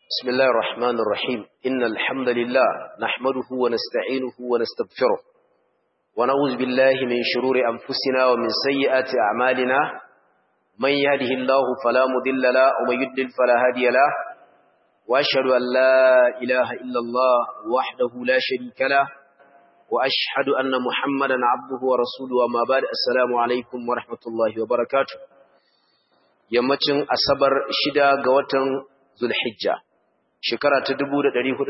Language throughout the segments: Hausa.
بسم الله الرحمن الرحيم إن الحمد لله نحمده ونستعينه ونستغفره ونعوذ بالله من شرور أنفسنا ومن سيئات أعمالنا من يهده الله فلا مضل له ومن يضلل فلا هادي له وأشهد أن لا إله إلا الله وحده لا شريك له وأشهد أن محمدا عبده ورسوله وما بعد السلام عليكم ورحمة الله وبركاته yammacin asabar shida ga watan zulhijja shekara ta 1444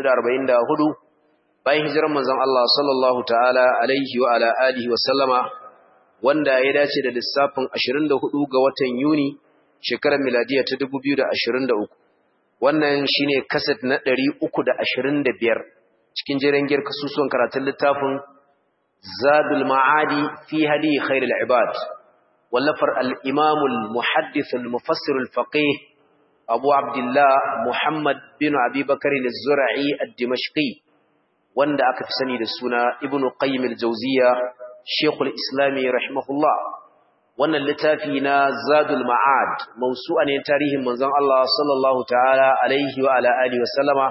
bayan hijirar manzon Allah sallallahu ta'ala alaihi wa ala alihi wa sallama wanda ya dace da lissafin 24 ga watan Yuni shekarar miladiya ta 2023 wannan shine kaset na 325 cikin jirangiyar kasusuwan karatun littafin Zadul Ma'adi fi hadi khairul ibad wallafar al-Imam al-Muhaddith al-Mufassir al-Faqih Abu Abdullah Muhammad bin Abi Bakar al-Zura'i ad-Dimashqi wanda aka fi sani da suna Ibn Qayyim al-Jawziyya Sheikh al-Islam rahimahullah wannan littafi na Zadul Ma'ad mawsu'a ne tarihin manzon Allah sallallahu ta'ala alaihi wa ala alihi wa sallama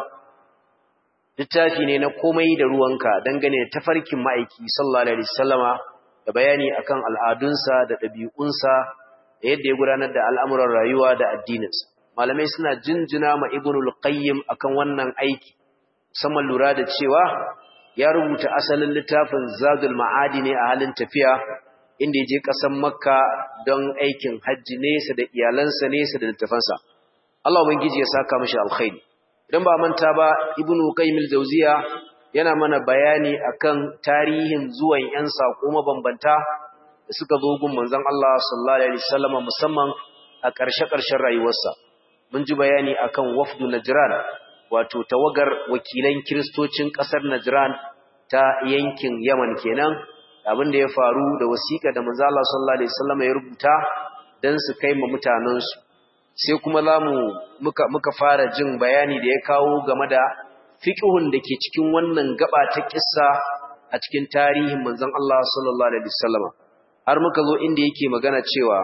littafi ne na komai da ruwanka dangane da tafarkin ma'aiki sallallahu alaihi wasallama da bayani akan al'adunsa da ɗabi'unsa da yadda ya gudanar da al'amuran rayuwa da addininsa malamai suna jinjina ma ibnul qayyim akan wannan aiki musamman lura da cewa ya rubuta asalin littafin zadul ma'adi ne a halin tafiya inda ya je ƙasar makka don aikin hajji nesa da iyalansa nesa da littafansa Allah ubangiji ya saka mashi alkhairi idan ba manta ba ibnu qayyim al-jawziya yana mana bayani akan tarihin zuwan yan sako mabambanta da suka zo gun manzon Allah sallallahu alaihi wasallam musamman a ƙarshe-ƙarshen rayuwarsa mun ji bayani akan wafdu najran wato tawagar wakilan kristocin ƙasar najran ta yankin yaman kenan abin da ya faru da wasiƙa da manzon Allah sallallahu alaihi wasallam ya rubuta dan su kai ma mutanansu sai kuma zamu muka muka fara jin bayani da ya kawo game da fiqhun da ke cikin wannan gaba ta kissa a cikin tarihin manzon Allah sallallahu alaihi wasallam har muka zo inda yake magana cewa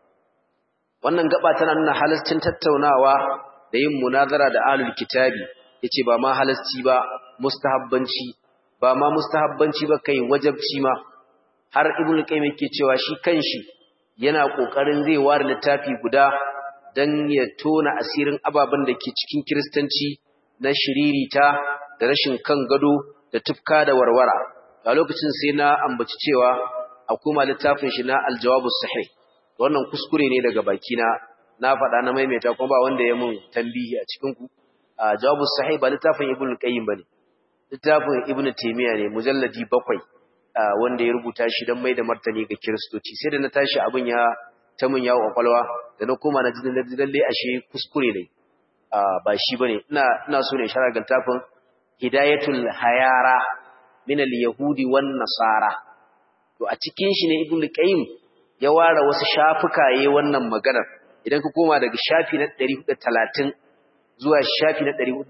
wannan gaba tana nuna halascin tattaunawa da yin munazara da alul kitabi yace ba ma halasci ba mustahabbanci ba ma mustahabbanci ba kai wajabci ma har ibnu qayyim yake cewa shi kanshi yana kokarin zai ware littafi guda dan ya tona asirin ababen da ke cikin kiristanci na shiririta da rashin kan gado da tufka da warwara a lokacin sai na ambaci cewa akwai littafin shi na aljawabu sahih wannan kuskure ne daga bakina na faɗa na maimaita kuma ba wanda ya mun tambihi a cikin ku jawabu sahih ba littafin ibnu qayyim bane littafin ibnu taymiya ne mujalladi bakwai wanda ya rubuta shi don mai da martani ga kiristoci sai da na tashi abin ya ta mun yawo kwakwalwa da na koma na ji lalle ashe kuskure ne ba shi bane ina ina so ne sharar galtafin hidayatul hayara min al-yahudi wan nasara to a cikin shi ne ibnu qayyim ya ware wasu shafuka yayin wannan maganar idan ka koma daga shafi na 430 zuwa shafi na 450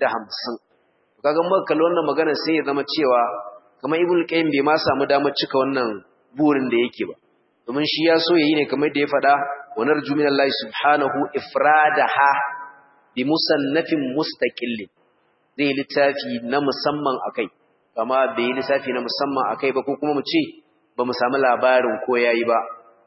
to kaga muka kalli wannan maganar sai ya zama cewa kamar ibnu qayyim bai ma samu damar cika wannan burin da yake ba domin shi ya so yayi ne kamar da ya faɗa wa narju minallahi subhanahu ifradaha bi musannafin mustaqillin zai littafi na musamman akai amma bai yi littafi na musamman akai ba ko kuma mu ce ba mu samu labarin ko yayi ba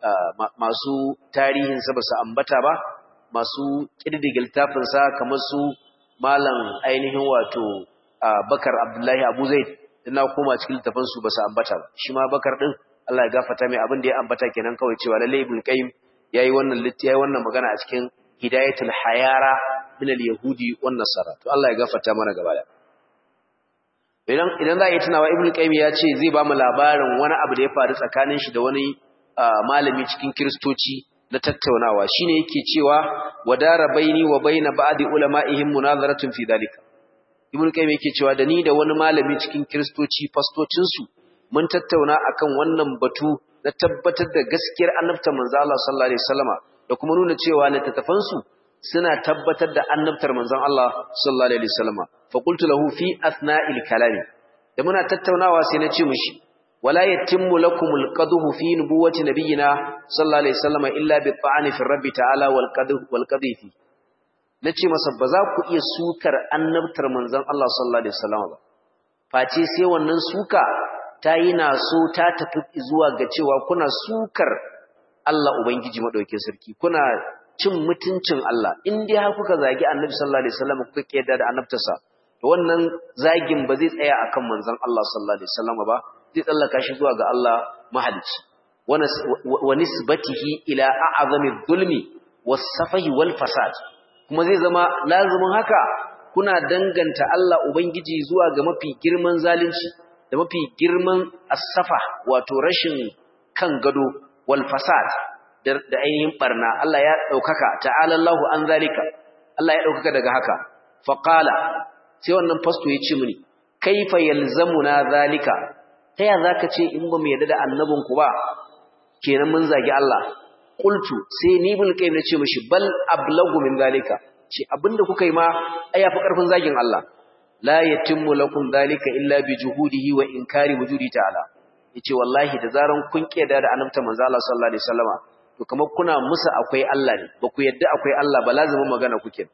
masu tarihin sa ba su ambata ba masu kididdiga littafin sa kamar su malam ainihin wato Bakar Abdullahi Abu Zaid ina koma cikin littafin su ba su ambata ba shi ma Bakar din Allah ya gafarta mai abin da ya ambata kenan kawai cewa lalle Ibn Qayyim yayi wannan litti yayi wannan magana a cikin Hidayatul Hayara min al-Yahudi wan Nasara to Allah ya gafarta mana gaba da idan idan za a yi tunawa Ibn Qayyim ya ce zai ba mu labarin wani abu da ya faru tsakanin shi da wani malami cikin Kiristoci na tattaunawa shine yake cewa wadara baini wa baina ba'di ulama'ihim munazaratun fi dalika Ibn Qayyim yake cewa da ni da wani malami cikin Kiristoci fastocin su mun tattauna akan wannan batu na tabbatar da gaskiyar annabtar manzo Allah sallallahu alaihi wasallama da kuma nuna cewa littattafan su suna tabbatar da annabtar manzon Allah sallallahu alaihi wasallama fa qultu lahu fi athna'il kalami da muna tattaunawa sai na ce mishi wala yatimmu lakumul qadhu fi nubuwwati nabiyyina sallallahu alaihi wasallama illa bi ta'ani fi rabbi ta'ala wal qadhu wal qadhifi nace masa ba za ku iya sukar annabtar manzon Allah sallallahu alaihi wasallam ba face sai wannan suka ta yi na so ta tafi zuwa ga cewa kuna sukar Allah ubangiji madaukakin sarki kuna cin mutuncin Allah in dai har kuka zagi annabi sallallahu alaihi wasallam kuka kiyada da annabtarsa to wannan zagin ba zai tsaya akan manzon Allah sallallahu alaihi wasallam ba zai tsallaka shi zuwa ga Allah mahalici wa nisbatihi ila a'zami dhulmi was-safahi wal fasad kuma zai zama lazumin haka kuna danganta Allah ubangiji zuwa ga mafi girman zalunci da mafi girman as-safa wato rashin kan gado wal fasad da ainihin barna Allah ya daukaka ta'ala Allahu an zalika Allah ya daukaka daga haka faqala sai wannan fasto ya ce mini kaifa yalzamuna zalika ta ya zaka ce in ba mu yarda da annabinku ba kenan mun zagi Allah qultu sai ni ibn qayyim na ce mishi bal ablagu min zalika ce abinda kuka yi ma ai yafi karfin zagin Allah la yatimmu lakum zalika illa bi juhudihi wa inkari wujudi ta'ala yace wallahi da zaran kun kiyada da annabta manzo Allah sallallahu alaihi wasallama to kamar kuna musa akwai Allah ne ba ku yadda akwai Allah ba lazimin magana kuke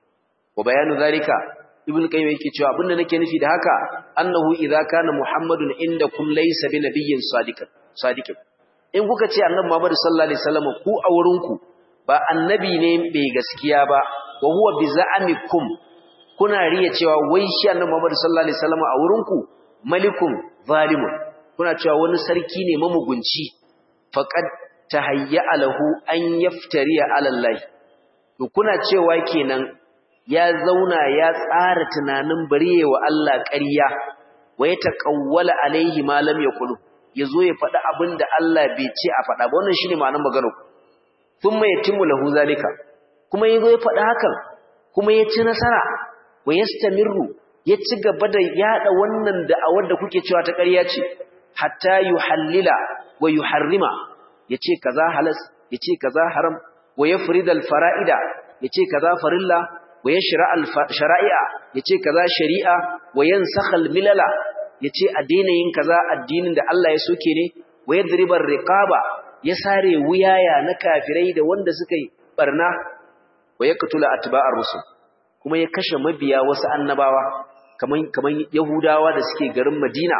wa bayanu zalika ibn qayyim yake cewa abinda nake nufi da haka annahu idza kana muhammadun indakum laysa bi nabiyyin sadiqan sadiqin in kuka ce annabi muhammad sallallahu alaihi wasallam ku a wurin ku ba annabi ne mai gaskiya ba wa huwa bi za'amikum kuna riya cewa wai shi annabi muhammad sallallahu alaihi wasallam a wurin ku malikun zalimun kuna cewa wani sarki ne mamugunci faqad tahayya lahu an yaftariya ala allah to kuna cewa kenan ya zauna ya tsara tunanin bariye wa Allah ƙarya wa ya taƙawwala alaihi ma lam yaqulu yazo ya faɗi abin da Allah bai ce a faɗa ba wannan shine ma'anar maganar ku thumma yatimmu lahu zalika kuma yazo ya faɗi hakan kuma ya ci nasara wa yastamirru ya ci gaba da yada wannan da'awar da kuke cewa ta ƙarya ce hatta yuhallila wa yuharrima yace kaza halas yace kaza haram wa yafridal fara'ida yace kaza farilla ويشرع الشرائع yace kaza shari'a wayansakh almilala yace a daina yin kaza addinin da Allah ya soke ne wayadribar riqaba ya sare wuyaya na kafirai da wanda suka yi barna wayaqtula atba'ar rusul kuma ya kashe mabiya wasu annabawa kaman kaman yahudawa da suke garin Madina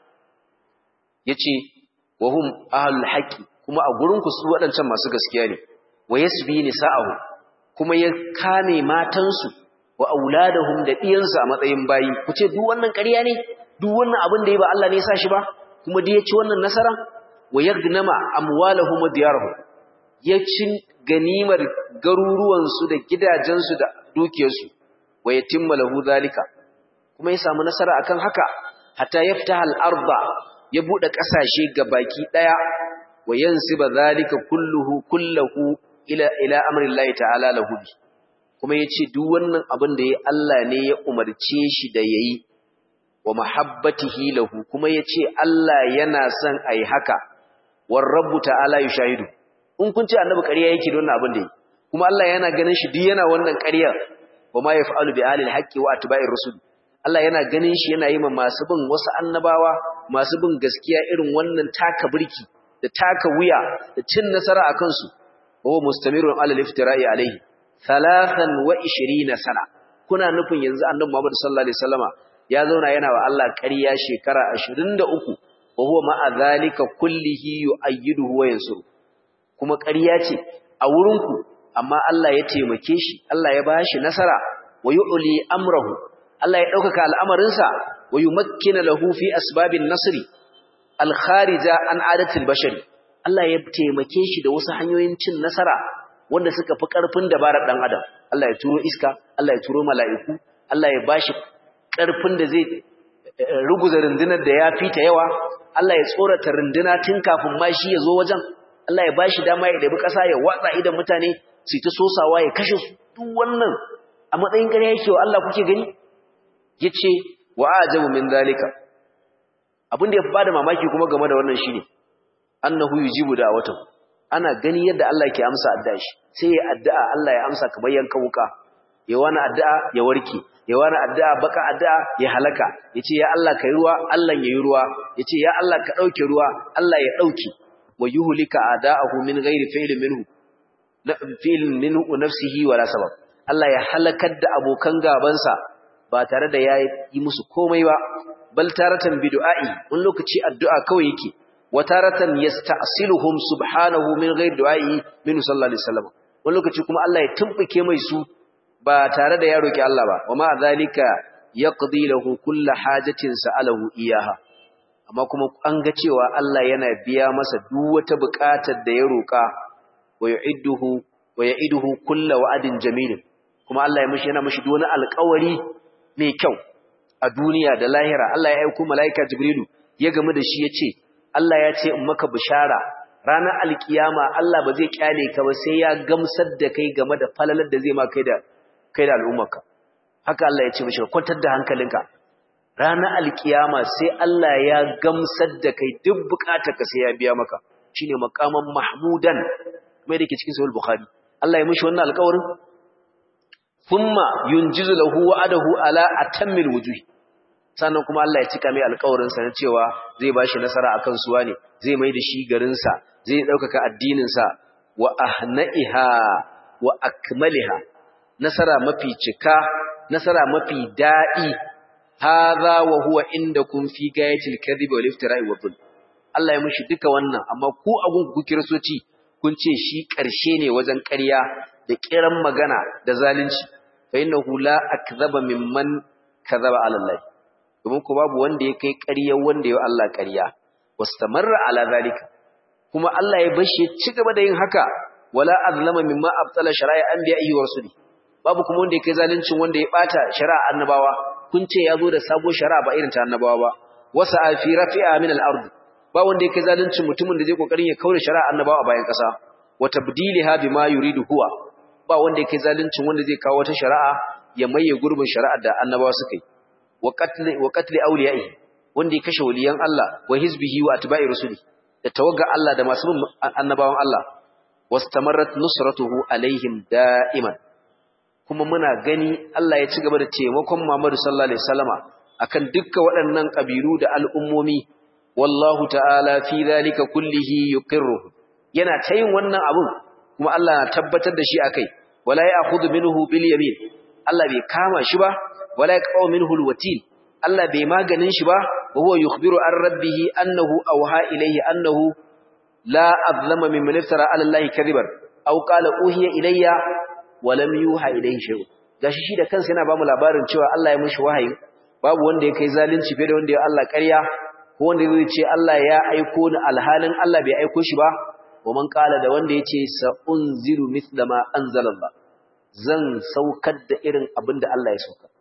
yace wahum ahlul haqqi kuma a gurin ku su wadancan masu gaskiya ne wayasbi nisa'ahu kuma ya kame matansu wa auladahum da diyansu a matsayin bayi ku ce duk wannan ƙarya ne duk wannan abin da ya ba Allah ne ya sa shi ba kuma da ya ci wannan nasara wa yagnama amwalahum wa diyarahum ya ci ganimar garuruwansu da gidajensu da dukiyarsu wa yatimma lahu zalika kuma ya samu nasara akan haka hatta yaftaha al-arda ya bude kasashe gabaki daya wa yansiba zalika kulluhu kulluhu ila ila amrillahi ta'ala lahu bi kuma yace duk wannan abin da yayi Allah ne ya umarce shi da yayi wa mahabbatihi lahu kuma yace Allah yana son ai haka war rabbu ta'ala yushahidu in kun ce annabi ƙarya yake da wannan abin da yi kuma Allah yana ganin shi duk yana wannan ƙarya wa ma yaf'alu bi alil haqqi wa atba'ir rusul Allah yana ganin shi yana yi ma masu bin wasu annabawa masu bin gaskiya irin wannan taka birki da taka wuya da cin nasara akan su وهو مستمر على الافتراء عليه ثلاثا وعشرين سنة kuna nufin yanzu annabi Muhammad sallallahu alaihi wasallama ya zauna yana wa Allah ƙarya shekara 23 wa huwa ma'a zalika kullihi yu'ayyiduhu wa yansuru kuma ƙarya ce a wurin ku amma Allah ya taimake shi Allah ya bashi nasara wa yu'li amrahu Allah ya ɗaukaka al'amarinsa wa yumakkina lahu fi asbabin nasri al-kharija an adatil bashari Allah ya taimake shi da wasu hanyoyin cin nasara wanda suka fi ƙarfin dabarar ɗan adam Allah ya turo iska Allah ya turo mala'iku Allah ya bashi ƙarfin da zai ruguza rundunar da ya fita yawa Allah ya tsorata runduna tun kafin ma shi ya zo wajen Allah ya bashi dama ya ɗabi ƙasa ya watsa idan mutane su ta sosawa ya kashe su duk wannan a matsayin gare yake wa Allah kuke gani yace wa ajabu min zalika abin da ya fi bada mamaki kuma game da wannan shine annahu yujibu da'watahu ana gani yadda Allah ke amsa addu'a shi sai ya addu'a Allah ya amsa kamar yanka wuka ya wani addu'a ya warke ya wani addu'a baka addu'a ya halaka yace ya Allah kai ruwa Allah yayi ruwa yace ya Allah ka dauke ruwa Allah ya dauke wa yuhlika ada'ahu min ghairi fi'lin minhu fi'lin minhu nafsihi wala sabab Allah ya halakar da abokan gabansa ba tare da ya yi musu komai ba bal taratan bi du'a'i wani lokaci addu'a kawai yake wa taratan yasta'siluhum subhanahu min ghairi du'a'i min sallallahu alaihi wasallam wani lokaci kuma Allah ya tumbuke mai su ba tare da ya roki Allah ba wa ma zalika yaqdi lahu kullu hajatin sa'alahu iyaha amma kuma an ga cewa Allah yana biya masa duk wata buƙatar da ya roka wa yu'idduhu wa ya'iduhu kullu wa'adin jamil kuma Allah ya mishi yana mishi duk wani alƙawari mai kyau a duniya da lahira Allah ya aika malaika Jibrilu ya gamu da shi yace Allah ya ce in maka bishara ranar alkiyama Allah ba zai kyale ka ba sai ya gamsar da kai game da falalar da zai ma kai da kai da al'ummarka haka Allah ya ce mishi kwantar da hankalinka ranar alkiyama sai Allah ya gamsar da kai duk bukatarka sai ya biya maka shine makaman mahmudan kuma yake cikin sahih bukhari Allah ya mishi wannan alƙawarin thumma yunjizu lahu wa'adahu ala atammil wujuh sannan kuma Allah ya cika mai alƙawarin sa na cewa zai bashi nasara akan suwa ne zai mai da shi garin sa zai daukaka addinin sa wa ahnaiha wa akmaliha nasara mafi cika nasara mafi dadi hadha wa huwa indakum fi gayatil kadhibi wal iftira'i wa dhulm Allah ya mishi duka wannan amma ku agun ku kirsoci kun ce shi ƙarshe ne wajen ƙarya da kiran magana da zalunci fa innahu la akdhaba mimman kadhaba ala Allah domin ko babu wanda ya kai ƙarya wanda ya Allah ƙarya wastamarra ala zalika kuma Allah ya bashi ci gaba da yin haka wala azlama mimma abtala shara'i anbiya'i wa rasuli babu kuma wanda ya kai zaluncin wanda ya bata shari'a annabawa kun ce ya zo da sabo shari'a ba irin ta annabawa ba wasa fi rafi'a min al-ard ba wanda ya kai zaluncin mutumin da zai kokarin ya kaure shari'a annabawa a bayan kasa wa tabdiliha bima yuridu huwa ba wanda ya kai zaluncin wanda zai kawo wata shari'a ya maye gurbin shari'ar da annabawa suka yi wa qatl wa qatl awliya'i wanda ya kashe waliyan Allah wa hizbihi wa atba'i rusuli da tawagga Allah da masu bin annabawan Allah wastamarrat nusratuhu alaihim da'iman kuma muna gani Allah ya ci gaba da taimakon Muhammadu sallallahu alaihi wasallama akan dukkan waɗannan kabiru da al'ummomi wallahu ta'ala fi zalika kullihi yuqirru yana ta yin wannan abun kuma Allah na tabbatar da shi akai wala ya'khudhu minhu bil yamin Allah bai kama shi ba wala yaqau minhu al watil Allah bai maganin shi ba wa huwa yukhbiru an rabbih annahu awha ilayhi annahu la azlama mimman iftara ala Allah kadiban aw qala uhiya ilayya wa lam yuha ilayhi shay'un gashi shi da kansa yana ba mu labarin cewa Allah ya mishi wahayi babu wanda ya kai zalunci fiye da wanda ya Allah ƙarya ko wanda zai ce Allah ya aiko ni alhalin Allah bai aiko shi ba wa man qala da wanda yace sa unziru mithla ma anzalallah zan saukar da irin abin da Allah ya sauka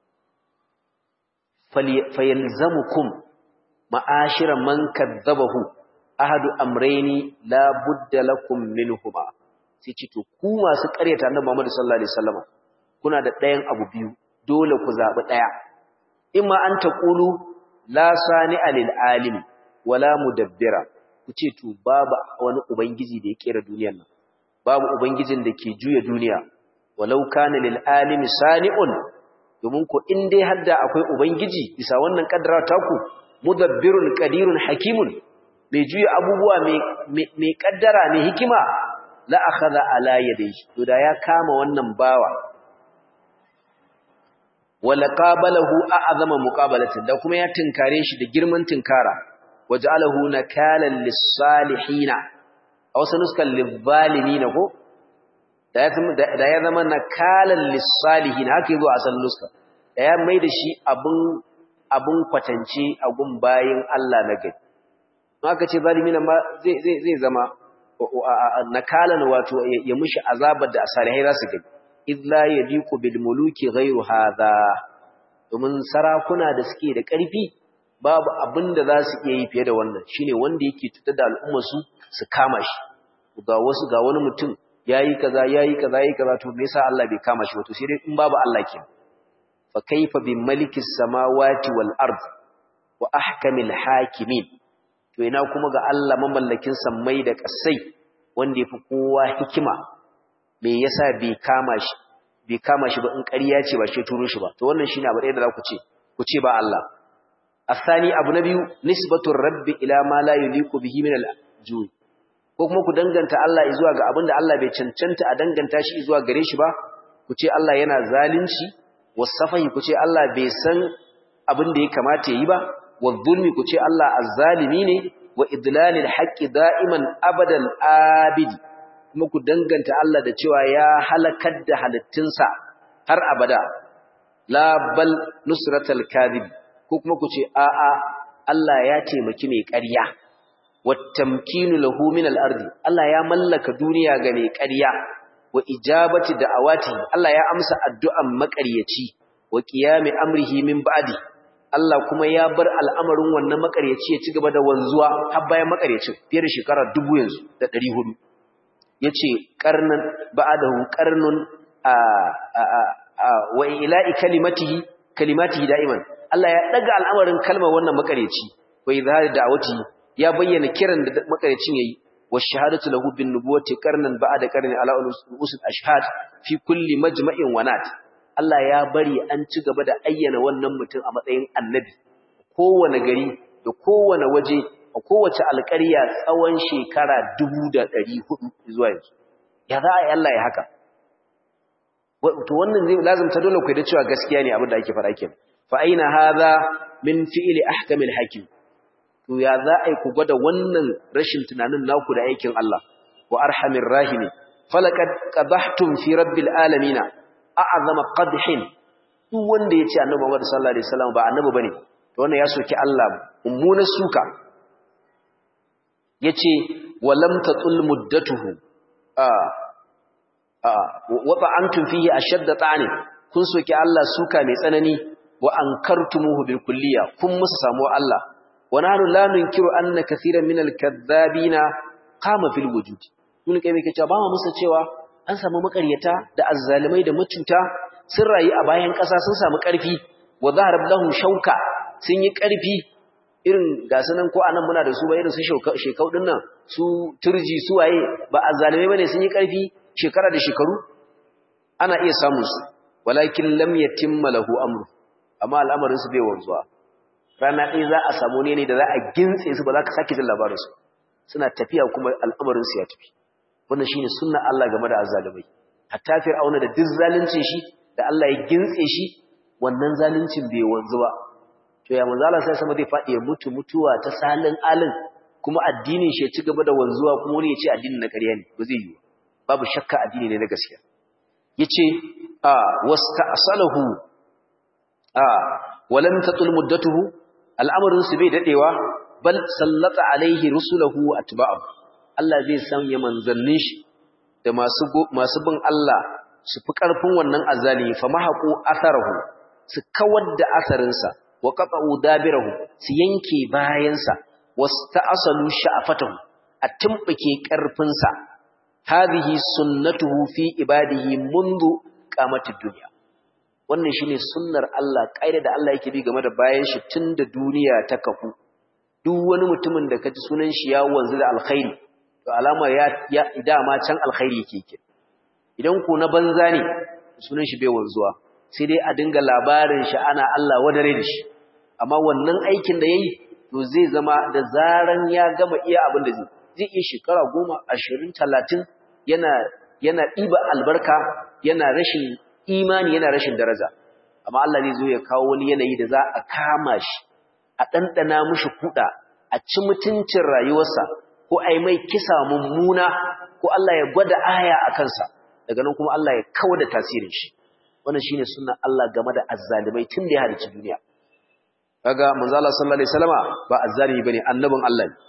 fayalzamukum ma'ashira man kadzabahu ahadu amrayni la budda lakum minhuma sai ce to ku masu ƙaryata annabi Muhammad sallallahu alaihi wasallam kuna da ɗayan abu biyu dole ku zabi ɗaya imma an taqulu la sani'a lil alim wala mudabbira ku ce to babu wani ubangiji da ya kera duniyar nan babu ubangijin da ke juya duniya walau kana lil alimi sani'un domin ko in dai hadda akwai ubangiji bisa wannan kaddara taku mudabbirun qadirun hakimun mai juya abubuwa mai kaddara mai hikima la akhadha ala yadayhi to da ya kama wannan bawa wala qabalahu a'zama muqabalatin da kuma ya tinkare shi da girman tinkara waj'alahu nakalan lis-salihin aw sanuskan lil-zalimin ko da ya zama nakalan lis-salihin haka yazo a san nuska da ya mai da shi abun abun kwatance a gun bayin Allah na gari haka ce zalimin ma zai zai zai zama nakalan wato ya mushi azabar da salihai za su gani illa yadiqu bil muluki ghayru hadha domin sarakuna da suke da ƙarfi babu abin da za su iya yi fiye da wannan shine wanda yake tutar da al'ummar su su kama shi ga wasu ga wani mutum yayi kaza yayi kaza yayi kaza to me yasa Allah bai kama shi wato sai dai in babu Allah ke fa kaifa bi malikis samawati wal ard wa ahkamil hakimin to ina kuma ga Allah mamallakin sammai da kasai wanda yafi kowa hikima me yasa bai kama shi bai kama shi ba in ƙarya ce ba shi turo shi ba to wannan shine abu ɗaya da za ku ce ku ce ba Allah asani abu na biyu nisbatu rabbi ila ma la yuliqu bihi min al-ju'i ko kuma ku danganta Allah zuwa ga abinda Allah bai cancanta a danganta shi zuwa gare shi ba ku ce Allah yana zalunci wasafahi ku ce Allah bai san abin da ya kamata yi ba wadh-dhulmi ku ce Allah azzalimi ne wa idlalil haqqi da'iman abadal abidi kuma ku danganta Allah da cewa ya halakar da halittunsa har abada la bal nusratal kadhib ko kuma ku ce a'a Allah ya taimaki mai ƙarya wattamkinu lahu min al-ardi Allah ya mallaka duniya ga mai ƙarya wa ijabati da'awati Allah ya amsa addu'an maƙaryaci wa qiyami amrihi min ba'di Allah kuma ya bar al'amarin wannan maƙaryaci ya ci gaba da wanzuwa har bayan maƙaryacin fiye da shekara dubu yanzu da 400 yace qarnan ba'dahu qarnun a wa ila'i kalimatihi kalimatihi da'iman Allah ya daga al'amarin kalmar wannan makareci wa izhari da'awati ya bayyana kiran da makarecin yayi wa shahadatu lahu bin nubuwati qarnan ba'da qarni ala usul ashhad fi kulli majma'in wa nat Allah ya bari an ci gaba da ayyana wannan mutum a matsayin annabi kowane gari da kowane waje a kowace alƙarya tsawon shekara 1400 zuwa yanzu ya za a yi Allah ya haka to wannan zai lazimta dole ku da cewa gaskiya ne abin da ake faɗa kenan fa aina hadha min fi'li ahkamil hakim to ya za a ku gwada wannan rashin tunanin naku da aikin Allah wa arhamir rahimi falaqad qadahtum fi rabbil alamin a'zama qadhin duk wanda yace annabi Muhammad sallallahu alaihi wasallam ba annabi bane to wannan ya soki Allah mummuna suka yace walam tatul muddatuhu a wa antum fihi ashadda ta'ani kun soki Allah suka mai tsanani wa ankartumuhu bil kulliya kun musu samu Allah wa nahnu la nunkiru anna kaseeran min al kadhabina qama fil wujud kun kai me kace ba mu musu cewa an samu makaryata da azzalimai da mutunta sun rayu a bayan ƙasa sun samu ƙarfi wa zaharab lahum shauka sun yi ƙarfi irin gasu nan ko anan muna da su ba irin su shekau din nan su turji su waye ba azzalimai bane sun yi ƙarfi shekara da shekaru ana iya samun su walakin lam yatimma lahu amru amma al'amarin su bai wanzuwa rana ɗaya za a samu ne da za a gintse su ba za ka sake jin labarin su suna tafiya kuma al'amarin su ya tafi wannan shine sunnar Allah game da azzalimai hatta fir'auna da duk zaluncin shi da Allah ya gintse shi wannan zaluncin bai wanzu ba to ya manzo Allah sai sama zai faɗi ya mutu mutuwa ta salin alin kuma addinin shi ya ci gaba da wanzuwa kuma wani ya ce addinin na ƙarya ne ba zai yi babu shakka addini ne na gaskiya yace a wasta'salahu a walam tatul muddatuhu al'amarin su bai dadewa bal sallata alaihi rusulahu atba'u Allah zai sanya manzannin shi da masu masu bin Allah su fi karfin wannan azali fa mahaqu atharahu su kawar da asarinsa wa qata'u dabirahu su yanke bayansa wasta'salu sha'afatahu a tumbuke karfinsa hadhihi sunnatuhu fi ibadihi mundu qamatid dunya wannan shine sunnar Allah kaida da Allah yake bi game da bayan shi tunda duniya ta kafu duk wani mutumin da kaji sunan shi ya wanzu da alkhairi to alama ya, ya dama can alkhairi yake ke idan ku na banza ne sunan shi bai wanzuwa sai dai a dinga labarin shi ana Allah wadare da shi amma wannan aikin da yayi to zai zama da zaran ya gama iya abin da zai zai iya shekara goma ashirin talatin yana yana ɗiba albarka yana rashin imani yana rashin daraja amma Allah zai zo ya kawo wani yanayi da za a kama shi a ɗanɗana mushi kuɗa a ci mutuncin rayuwarsa ko a yi mai kisa mummuna ko Allah ya gwada aya a kansa daga nan kuma Allah ya kawo da tasirin shi wannan shine sunnan Allah game da azzalimai tun da ya halicci duniya kaga manzo Allah sallallahu alaihi wasallama ba azzalimi bane annabin Allah ne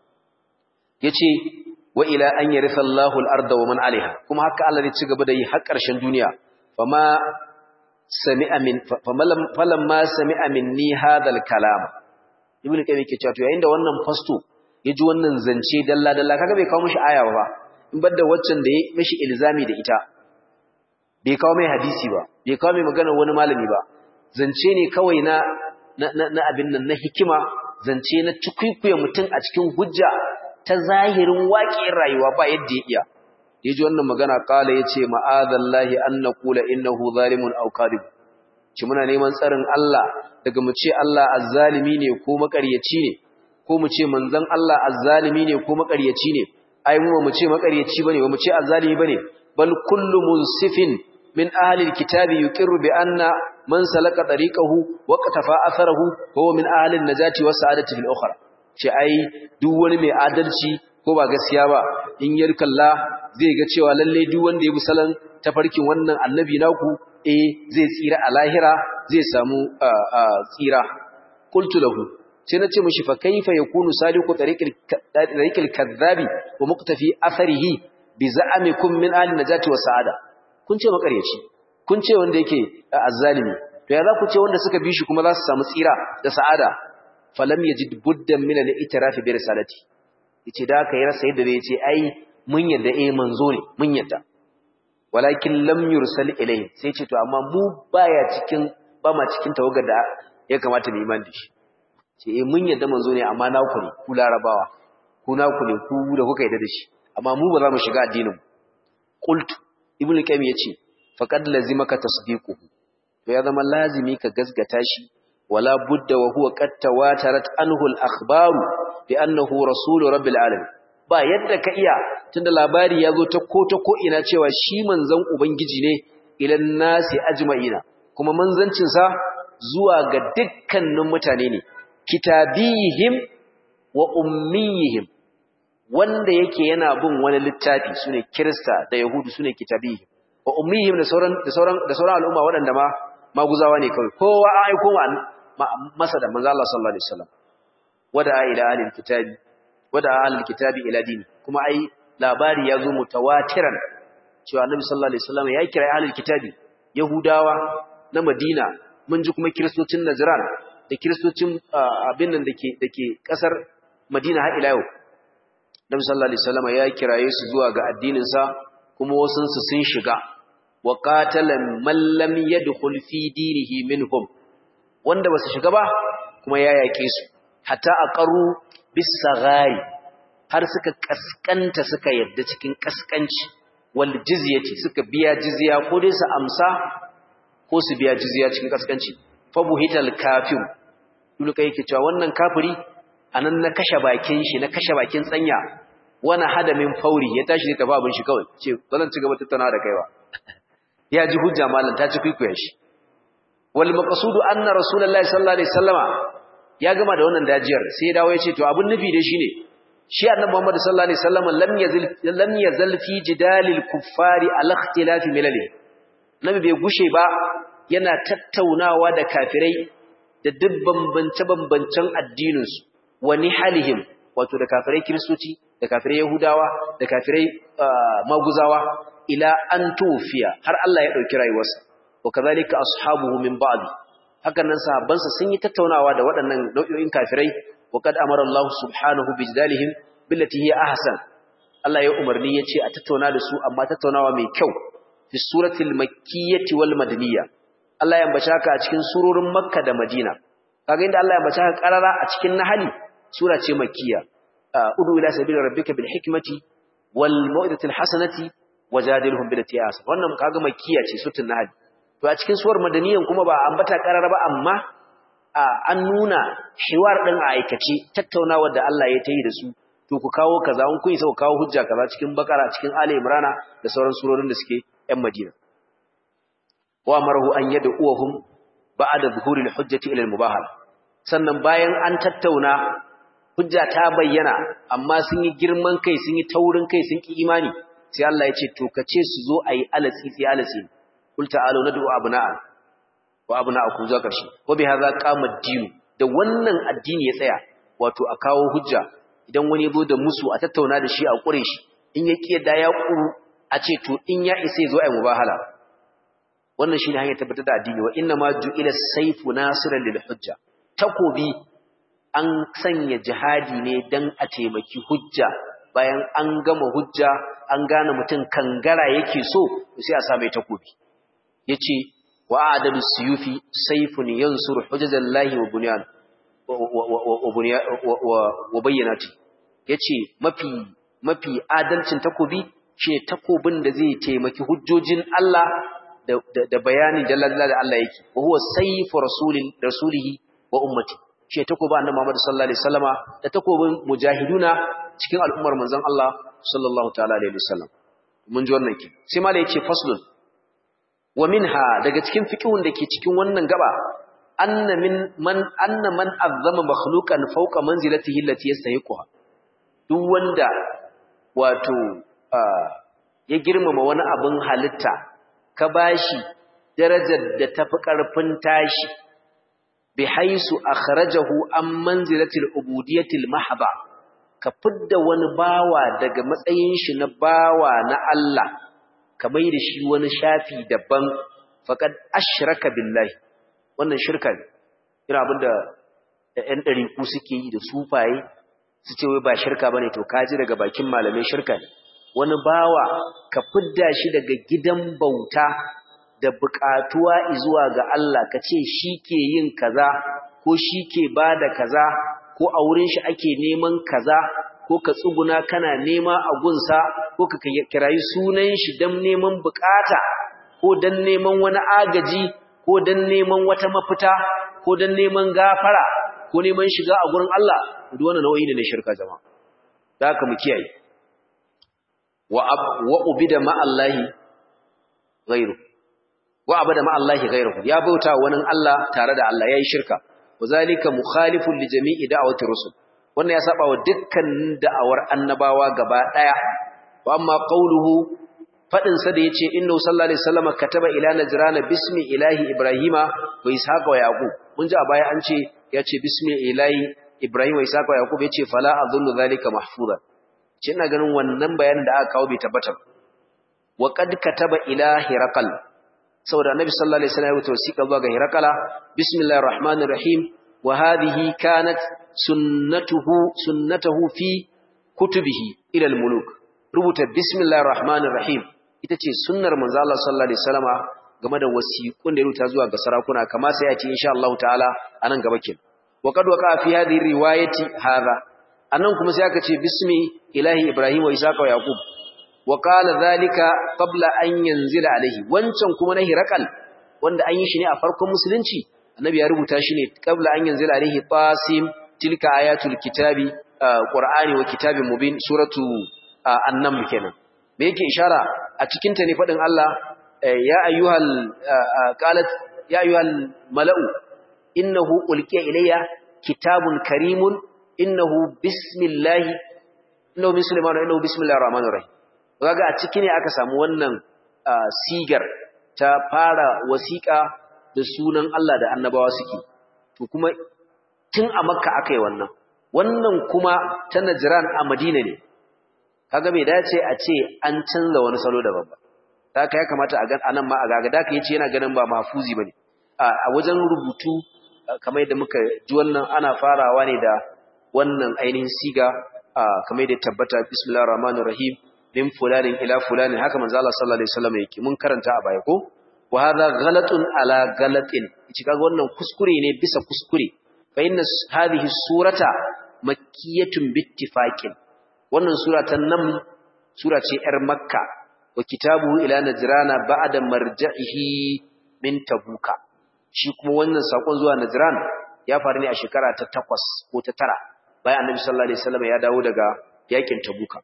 yace wa ila an yaritha Allahu al-arda wa man 'alayha kuma haka Allah zai ci gaba da yi har ƙarshen duniya fama sami'a min falamma sami'a minni hadha al-kalam ibnu kayyim yake cewa to yayin da wannan fasto yaji wannan zance dalla dalla kaga bai kawo mishi aya ba in bar da waccan da ya mishi ilzami da ita bai kawo mai hadisi ba bai kawo mai magana wani malami ba zance ne kawai na na abin nan na hikima zance na cikuikuye mutum a cikin hujja ta zahirin waƙiyar rayuwa ba yadda ya iya yaji wannan magana kala yace ma'adallahi an naqula innahu zalimun aw kadhib ci muna neman tsarin Allah daga mu ce Allah azzalimi ne ko makaryaci ne ko mu ce manzon Allah azzalimi ne ko makaryaci ne ai mu mu ce makaryaci bane ba mu ce azzalimi bane bal kullu munsifin min ahli alkitabi yuqirru bi anna man salaka tariqahu wa qatafa atharahu huwa min ahli an-najati was sa'adati fil ukhra ce ai duk wani mai adalci ko ba gaskiya ba in yar kalla zai ga cewa lalle duk wanda ya bi salon tafarkin wannan annabi naku eh zai tsira a lahira zai samu tsira qultu lahu sai nace mishi fa kaifa yakunu saliku tariqil tariqil kadhabi wa muqtafi atharihi bi za'amikum min ahli najati wa sa'ada kun ce makaryaci kun ce wanda yake azzalimi to ya za ku ce wanda suka bi shi kuma za su samu tsira da sa'ada falam yajid buddan min al-i'tiraf bi risalati yace da aka yi rasa yadda zai ce ai mun yadda eh manzo ne mun yadda walakin lam yursal ilayhi sai ce to amma mu baya cikin ba ma cikin tawagar da ya kamata mu iman da shi ce eh mun yadda manzo ne amma na ku ne ku larabawa ku na ku ne ku da kuka yadda da shi amma mu ba za mu shiga addinin qultu ibnu qayyim yace faqad lazimaka tasdiquhu to ya zama lazimi ka gasgata shi wala budda wa huwa qad tawatarat anhu al-akhbaru bi annahu rasulu rabbil alamin ba yadda ka iya tunda labari ya zo ta ko ta ko ina cewa shi manzon ubangiji ne ilan nasi ajma'ina kuma manzancin sa zuwa ga dukkanin mutane ne kitabihim wa ummiyihim wanda yake yana bin wani littafi sune kirista da yahudu sune kitabihim wa ummiyihim da sauran da sauran da sauran al'umma waɗanda ma maguzawa ne kawai kowa ai aiko masa da manzo Allah sallallahu alaihi wasallam wada ila ahlil kitabi wada ahlil kitabi ila dini kuma ai labari ya zo mutawatiran cewa annabi sallallahu alaihi wasallam ya kira ahlil kitabi yahudawa na madina mun ji kuma kristocin najran da kristocin abin nan dake dake kasar madina har ila yau annabi sallallahu alaihi wasallam ya kiraye su zuwa ga addinin sa kuma wasun su sun shiga wa qatala man lam yadkhul fi dinihi minhum wanda basu shiga ba kuma ya yake su hatta aqaru bisagari har suka kaskanta suka yadda cikin kaskanci wal jizyati suka biya jizya ko dai su amsa ko su biya jizya cikin kaskanci fa buhital kafir dole kai yake cewa wannan kafiri anan na kashe bakin shi na kashe bakin tsanya wani hadamin fauri ya tashi da tafi abin shi kawai ce zan ci gaba tattauna da kaiwa ya ji hujja malam ta ci kwikwiya shi wal maqsudu anna rasulullahi sallallahu alaihi wasallama ya gama da wannan dajiyar sai ya dawo ya ce to abin nufi da shi ne shi annabi Muhammad sallallahu alaihi wasallam lam yazil lam yazal fi jidalil kuffari al ikhtilaf milali nabi bai gushe ba yana tattaunawa da kafirai da duk bambance bambancen addinin su wa nihalihim wato da kafirai kristoci da kafirai yahudawa da kafirai maguzawa ila an tufiya har Allah ya dauki rayuwarsa wa kadhalika ashabuhu min ba'di hakan nan sahabbansa sun yi tattaunawa da waɗannan nau'o'in kafirai wa kad amara Allah subhanahu bi jidalihim billati hiya ahsan Allah ya umarni yace a tattauna da su amma tattaunawa mai kyau fi suratil makkiyyati wal madaniyya Allah ya ambace haka a cikin surorin Makka da Madina kaga inda Allah ya ambace haka karara a cikin Nahli sura ce makkiyya udu ila sabili rabbika bil hikmati wal mau'izatil hasanati wajadilhum billati hiya ahsan wannan kaga makkiyya ce suratul Nahl to a cikin suwar madaniyan kuma ba ambata karara ba amma an nuna hiwar din a aikace tattaunawar da Allah ya tayi da su to ku kawo kaza kun kun isa ku kawo hujja kaza cikin bakara cikin ali imrana da sauran surorin da suke yan madina wa marahu an yad'uhum ba'da zuhuril hujjati ila al-mubahala sannan bayan an tattauna hujja ta bayyana amma sun yi girman kai sun yi taurin kai sun ki imani sai Allah ya ce to kace su zo ayi alatsi sai alatsi kul ta'alu nad'u abna'a wa abna'akum zuwa karshe wa bi hadha qama ad-din da wannan addini ya tsaya wato a kawo hujja idan wani zo da musu a tattauna da shi a kure shi in ya kiyada ya kuru a ce to in ya isa zo ayi mubahala wannan shine hanyar tabbatar da addini wa inna ma ju'ila sayfu nasiran lil hujja takobi an sanya jihadi ne dan a taimaki hujja bayan an gama hujja an gane mutum kangara yake so sai a sa mai takobi yace wa adalu suyufi sayfun yansuru hujajallahi wa bunyan wa bayyanati yace mafi mafi adalcin takobi shine takobin da zai taimaki hujjojin Allah da da bayani da da Allah yake wa huwa sayfu rasulin rasulihi wa ummati shi takobin annabi Muhammad sallallahu alaihi wasallama da takobin mujahiduna cikin al'ummar manzon Allah sallallahu ta'ala alaihi wasallam mun ji wannan ki sai malai yace faslun wa minha daga cikin fiqhun da ke cikin wannan gaba anna min man anna man azzama makhluqan fawqa manzilatihi allati yastahiquha duk wanda wato ya girmama wani abin halitta ka bashi darajar da tafi karfin tashi bi haisu akhrajahu an manzilatil ubudiyatil mahba ka fidda wani bawa daga matsayin shi na bawa na Allah ka mai da shi wani shafi daban faqad ashraka billahi wannan shirka ne ina abinda ɗan ɗariku suke yi da sufaye su ce wai ba shirka bane to kaji daga bakin malamai shirka ne wani bawa ka fidda shi daga gidan bauta da buƙatuwa zuwa ga Allah ka ce shi ke yin kaza ko shi ke bada kaza ko a wurin shi ake neman kaza ko ka tsuguna kana nema a gunsa ko ka kirayi sunan shi don neman bukata ko don neman wani agaji ko don neman wata mafita ko don neman gafara ko neman shiga a gurin Allah duk wannan nau'i ne na shirka jama'a da haka mu kiyaye wa wa ubida ma Allahi ghairu wa abada ma Allahi ghairu ya bauta wani Allah tare da Allah yayi shirka wazalika mukhalifun li jami'i da'awati rusul wannan ya saba wa dukkan da'awar annabawa gaba daya wa amma qawluhu fadin sa da yace inna sallallahu alaihi wasallam kataba ila najrana bismi ilahi ibrahima wa ishaqa wa yaqub mun ji a baya an ce yace bismi ilahi ibrahima wa ishaqa wa yaqub yace fala adhunnu zalika mahfuzan ce ina ganin wannan bayanin da aka kawo bai tabbata wa qad kataba ila hiraqal saboda annabi sallallahu alaihi wasallam ya rubuta wasiƙa zuwa ga hiraqala bismillahir rahmanir rahim wa hadhihi kanat sunnatuhu sunnatuhu fi kutubihi ila al-muluk rubuta bismillahir rahmanir rahim ita ce sunnar manzo Allah sallallahu alaihi wasallama game da wasiqun da ya rubuta zuwa ga sarakuna kamar sai ya ce insha Allah ta'ala anan gaba kin wa qad waqa fi hadhihi riwayati hadha anan kuma sai aka ce bismi ilahi ibrahim wa ishaqa wa yaqub wa qala dhalika qabla an yanzila alaihi wancan kuma na hirakal wanda an yi shi ne a farkon musulunci annabi ya rubuta shi ne qabla an yanzila alaihi tasim tilka ayatul kitabi qur'ani wa kitabin mubin suratu an-naml kenan me yake ishara a cikin ta ne fadin Allah ya ayyuhal qalat ya ayyuhal mala'u innahu ulqiya ilayya kitabun karimun innahu bismillahi innahu bismillah innahu bismillahir rahmanir rahim kaga a ciki ne aka samu wannan sigar ta fara wasiƙa da sunan Allah da annabawa suke to kuma tun a makka aka yi wannan wannan kuma ta najran a madina ne kaga bai dace a ce an canza wani salo daban ba haka ya kamata a ga anan ma a gaga da yace yana ganin ba mahfuzi bane a wajen rubutu kamar yadda muka ji wannan ana farawa ne da wannan ainihin siga kamar yadda tabbata bismillahir rahmanir rahim min fulanin ila fulanin haka manzo Allah sallallahu alaihi wasallam yake mun karanta a baya ko wa hadha ghalatun ala ghalatin kici kaga wannan kuskure ne bisa kuskure fa inna hadhihi surata makkiyatun bittifaqin wannan sura ta nam sura ce yar makka wa kitabuhu ila najrana ba'da marja'ihi min tabuka shi kuma wannan sakon zuwa najran ya faru ne a shekara ta 8 ko ta 9 bayan annabi sallallahu alaihi wasallam ya dawo daga yakin tabuka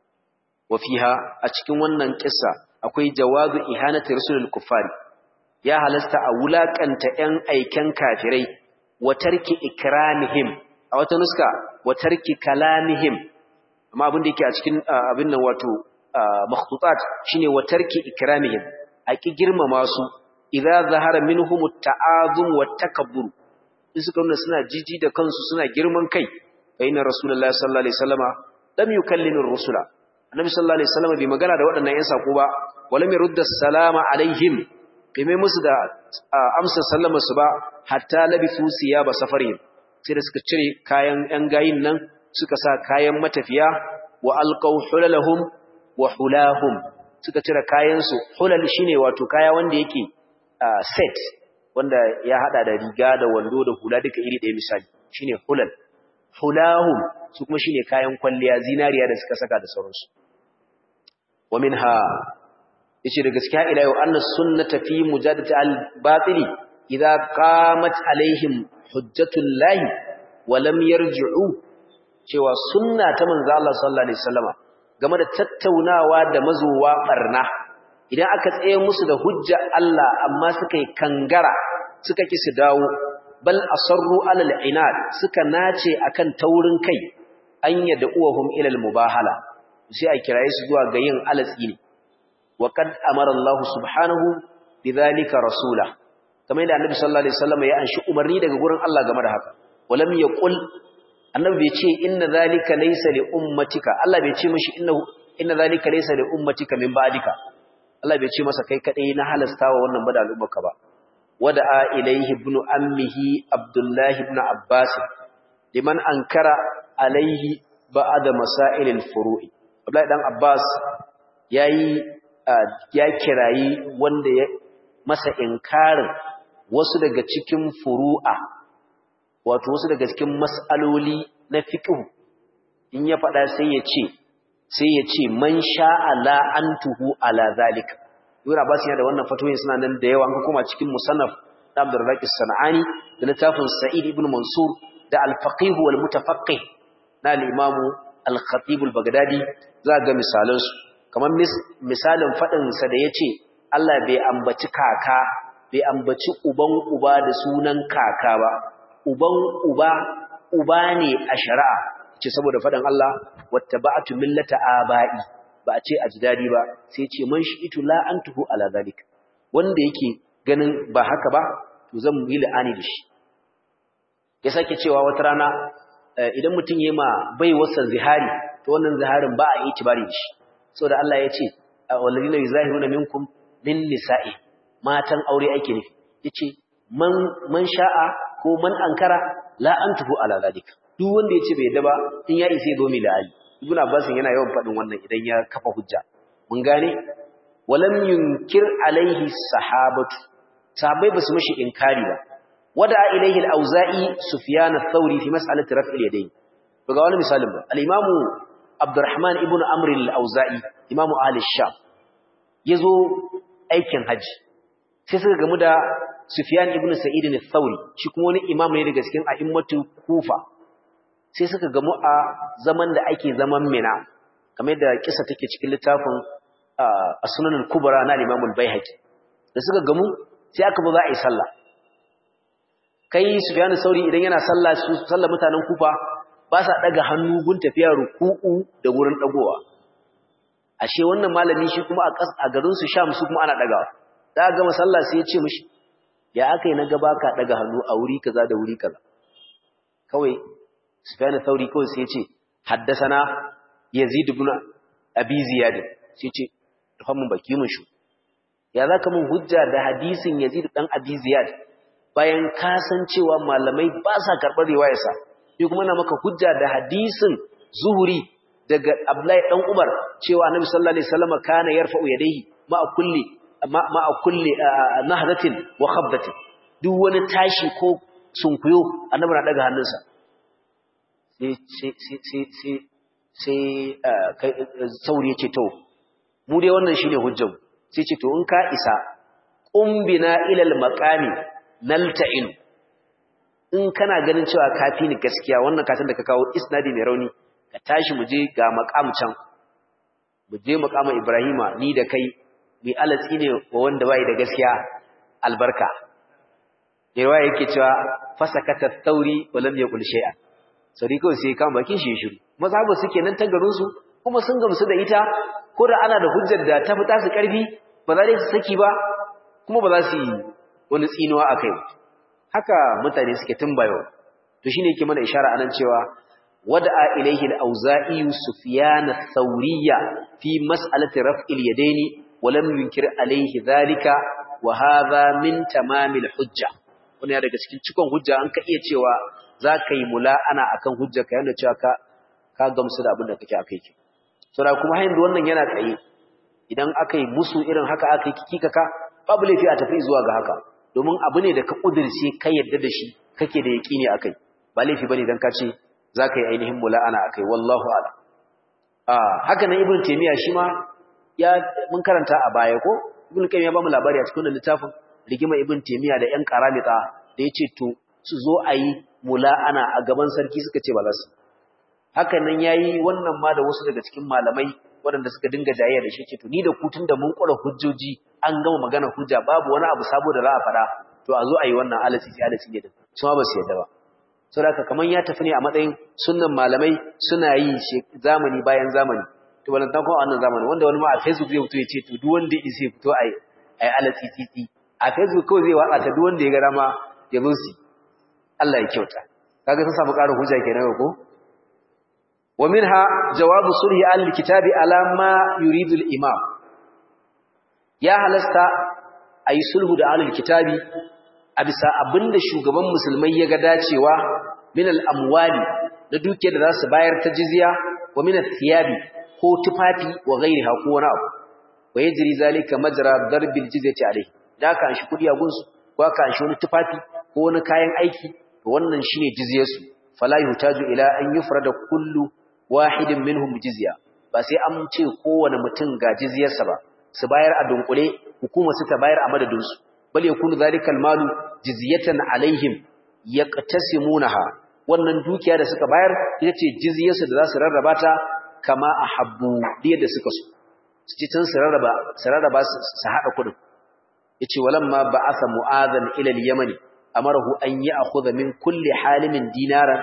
wa fiha a cikin wannan kissa akwai jawazu ihanati rasulul kuffari ya halasta a wulakanta ƴan aiken kafirai wa tarki ikramihim a wata nuska wa tarki kalamihim amma abin da yake a cikin abin nan wato makhtutat shine wa tarki ikramihim a ki girmama su idza zahara minhum at-ta'azum wa takabbur in suka nuna suna jiji da kansu suna girman kai fa inna rasulullahi sallallahu alaihi wasallama lam yukallimu ar-rusula annabi sallallahu alaihi wasallama bai magana da waɗannan ƴan sako ba wala mai rudda salama alaihim bai mai musu da amsa sallama su ba hatta labisu siyaba safarihim sai da suka cire kayan ƴan gayin nan suka sa kayan matafiya wa alqaw hulalahum wa hulahum suka cire kayan su hulal shine wato kaya wanda yake set wanda ya hada da riga da wando da hula duka iri ɗaya misali shine hulal hulahum su kuma shine kayan kwalliya zinariya da suka saka da sauransu wa minha yace da gaskiya ila yau anna sunnata fi mujadati al-batili idza qamat alaihim hujjatul lahi wa lam yarji'u cewa sunna ta manzo Allah sallallahu alaihi wasallama game da tattaunawa da mazuwa barna idan aka tsaye musu da hujja Allah amma suka yi kangara suka ki su dawo bal asarru alal inad suka nace akan taurin kai an yad'uhum ila al mubahala sai a kiraye su zuwa ga yin alatsi ne wa qad amara Allah subhanahu bidhalika rasula kamar yadda annabi sallallahu alaihi wasallam ya anshi umarni daga gurin Allah game da haka walam yaqul annabi bai ce inna zalika laysa li ummatika Allah bai ce mishi inna inna zalika laysa li ummatika min ba'dika Allah bai ce masa kai kadai na halastawa wannan bada al'ummarka ba wada'a ilayhi ibn ammihi abdullah ibn abbas liman ankara alayhi ba'da masail al-furu'i Abdullahi dan Abbas yayi ya kirayi wanda ya masa inkarin wasu daga cikin furu'a wato wasu daga cikin mas'aloli na fiqh in ya faɗa sai ya ce sai ya ce man sha'a la antuhu ala zalika Ibn Abbas yana da wannan fatoyin suna nan da yawa an kuma cikin musannaf da Abdurrazzaq as-Sanani da littafin Sa'id ibn Mansur da al-Faqih wal Mutafaqqih na al-Imam al-Khatib al-Baghdadi za ga misalan su kamar misalin fadin sa da yace Allah bai ambaci kaka bai ambaci uban uba da sunan kaka ba uban uba uba ne a shari'a ce saboda faɗin Allah wattaba'tu millata aba'i ba a ce ajdadi ba sai ce man shi'itu la antuhu ala zalik wanda yake ganin ba haka ba to zan yi la'ani da shi ya sake cewa wata rana idan mutum yayi ma bai wasa zihari to wannan ziharin ba a yi tibari da shi saboda Allah ya ce walladina yuzahiruna minkum min nisa'i matan aure ake nufi yace man man sha'a ko man ankara la antuhu ala zalik duk wanda yace bai yadda ba in ya isa zo mi la'ali ibnu abbas yana yawan fadin wannan idan ya kafa hujja mun gane walam yunkir alaihi sahabatu sahabbai basu mishi inkari ba wada ilaihi al-auza'i sufyan ath-thawri fi mas'alati raf'il yadayn to ga wani misalin ba al-imamu abdurrahman ibn amr al-auza'i imamu ahli sham yazo aikin haji sai suka gamu da sufyan ibn sa'id al-thawri shi kuma wani imam ne daga cikin a'immatu kufa sai suka gamu a zaman da ake zaman mina kamar da kisa take cikin littafin as-sunan al-kubra na Imam al-Baihaqi da suka gamu sai aka zo za a yi sallah kai Sufyan sauri idan yana sallah su sallah mutanen Kufa ba sa daga hannu gun tafiya ruku'u da wurin dagowa ashe wannan malami shi kuma a garin su Sham su kuma ana dagawa da ga sallah sai ya ce mishi ya akai na gaba ka daga hannu a wuri kaza da wuri kaza kawai Sufyan Thauri kawai sai ya ce haddasana Yazid ibn Abi Ziyad sai ce rufa mun baki mun shu ya zaka mun hujja da hadisin Yazid dan Abi Ziyad bayan ka san cewa malamai ba sa karbar riwayar sa ni kuma na maka hujja da hadisin Zuhri daga Abdullahi dan Umar cewa Annabi sallallahu alaihi wasallam kana yarfa'u yadayhi ma kulli ma kulli nahdatin wa khabdatin duk wani tashi ko sunkuyo Annabi na daga hannunsa sai sauri ya ce to mu dai wannan shine hujjar sai ce to in ka isa umbina ilal maqami nalta'in in kana ganin cewa kafi ni gaskiya wannan katin da ka kawo isnadi mai rauni ka tashi mu je ga maqam can mu je maqama ibrahima ni da kai mi alatsi ne wa wanda bai da gaskiya albarka yawa yake cewa fasakata thauri wa lam yaqul shay'an sauri kawai sai kan bakin shi shiru mazhabu suke nan ta garin su kuma sun gamsu da ita ko da ana da hujjar da ta fita su karfi ba za su saki ba kuma ba za su yi wani tsinuwa akai haka mutane suke tumbayo to shine yake mana ishara anan cewa wada'a ilayhi al-auza'i sufyan ath-thawriyya fi mas'alati raf'il yadaini wa lam yunkir alayhi dhalika wa hadha min tamamil hujja wannan daga cikin cikon hujja an ka iya cewa za ka yi mula'ana a kan hujjarka yadda cewa ka gamsu da abin da kake a kai ki. Saura kuma hanyar wannan yana tsaye, idan aka yi musu irin haka aka yi kikaka, babu laifi a tafi zuwa ga haka, domin abu ne da ka ƙudurce ka yadda da shi kake da yaƙi ne a kai, ba laifi ba ne don ka ce za ka yi ainihin mula'ana a kai, wallahu ala. Haka nan Ibn Taimiyya shi ma ya mun karanta a baya ko? Ibn Qayyim ya ba mu labari a cikin littafin rigima Ibn Taimiyya da ƴan karamita da ya ce to su zo a yi mula'ana a gaban sarki suka ce ba za su haka nan yayi wannan ma da wasu daga cikin malamai waɗanda suka dinga jayayya da shi ce to ni da ku tunda mun kura hujjoji an gama magana hujja babu wani abu sabo da za a faɗa to a zo a yi wannan alasi sai alasi ne din su ma ba su yadda ba saboda kaman ya tafi ne a matsayin sunnan malamai suna yi zamani bayan zamani to wannan ta kuma wannan zamani wanda wani ma a Facebook zai fito ya ce to duk wanda ya sai fito ai ai alasi titi a Facebook kawai zai watsa ta duk wanda ya ga dama ya zo su Allah ya kyauta kaga sun samu ƙarin hujja kenan ko wa minha jawabu sulhi al-kitabi ala ma yuridu al-imam ya halasta ayi sulhu da al-kitabi a bisa abinda shugaban musulmai ya ga dacewa min al-amwali da duke da zasu bayar ta jizya wa min al-thiyabi ko tufafi wa ghairiha ko wani abu wa yajri zalika majra darbil jizyati alayhi da ka shi kudi a gunsu ko ka shi wani tufafi ko wani kayan aiki wannan shine jizyarsu fala yuhtaju ila an yufrada kullu wahidin minhum jizya ba sai an ce kowane mutum ga jizyarsa ba su bayar a dunkule hukuma su ta bayar a madadin su bal yakunu zalika almalu jizyatan alaihim yaqtasimunaha wannan dukiya da suka bayar ita ce jizyarsu da za su rarraba ta kama ahabbu da suka so su ci tun su rarraba su rarraba su hada kudin yace walamma ba'atha mu'adhan ila al-yaman amarahu an ya'khudha min kulli halimin dinaran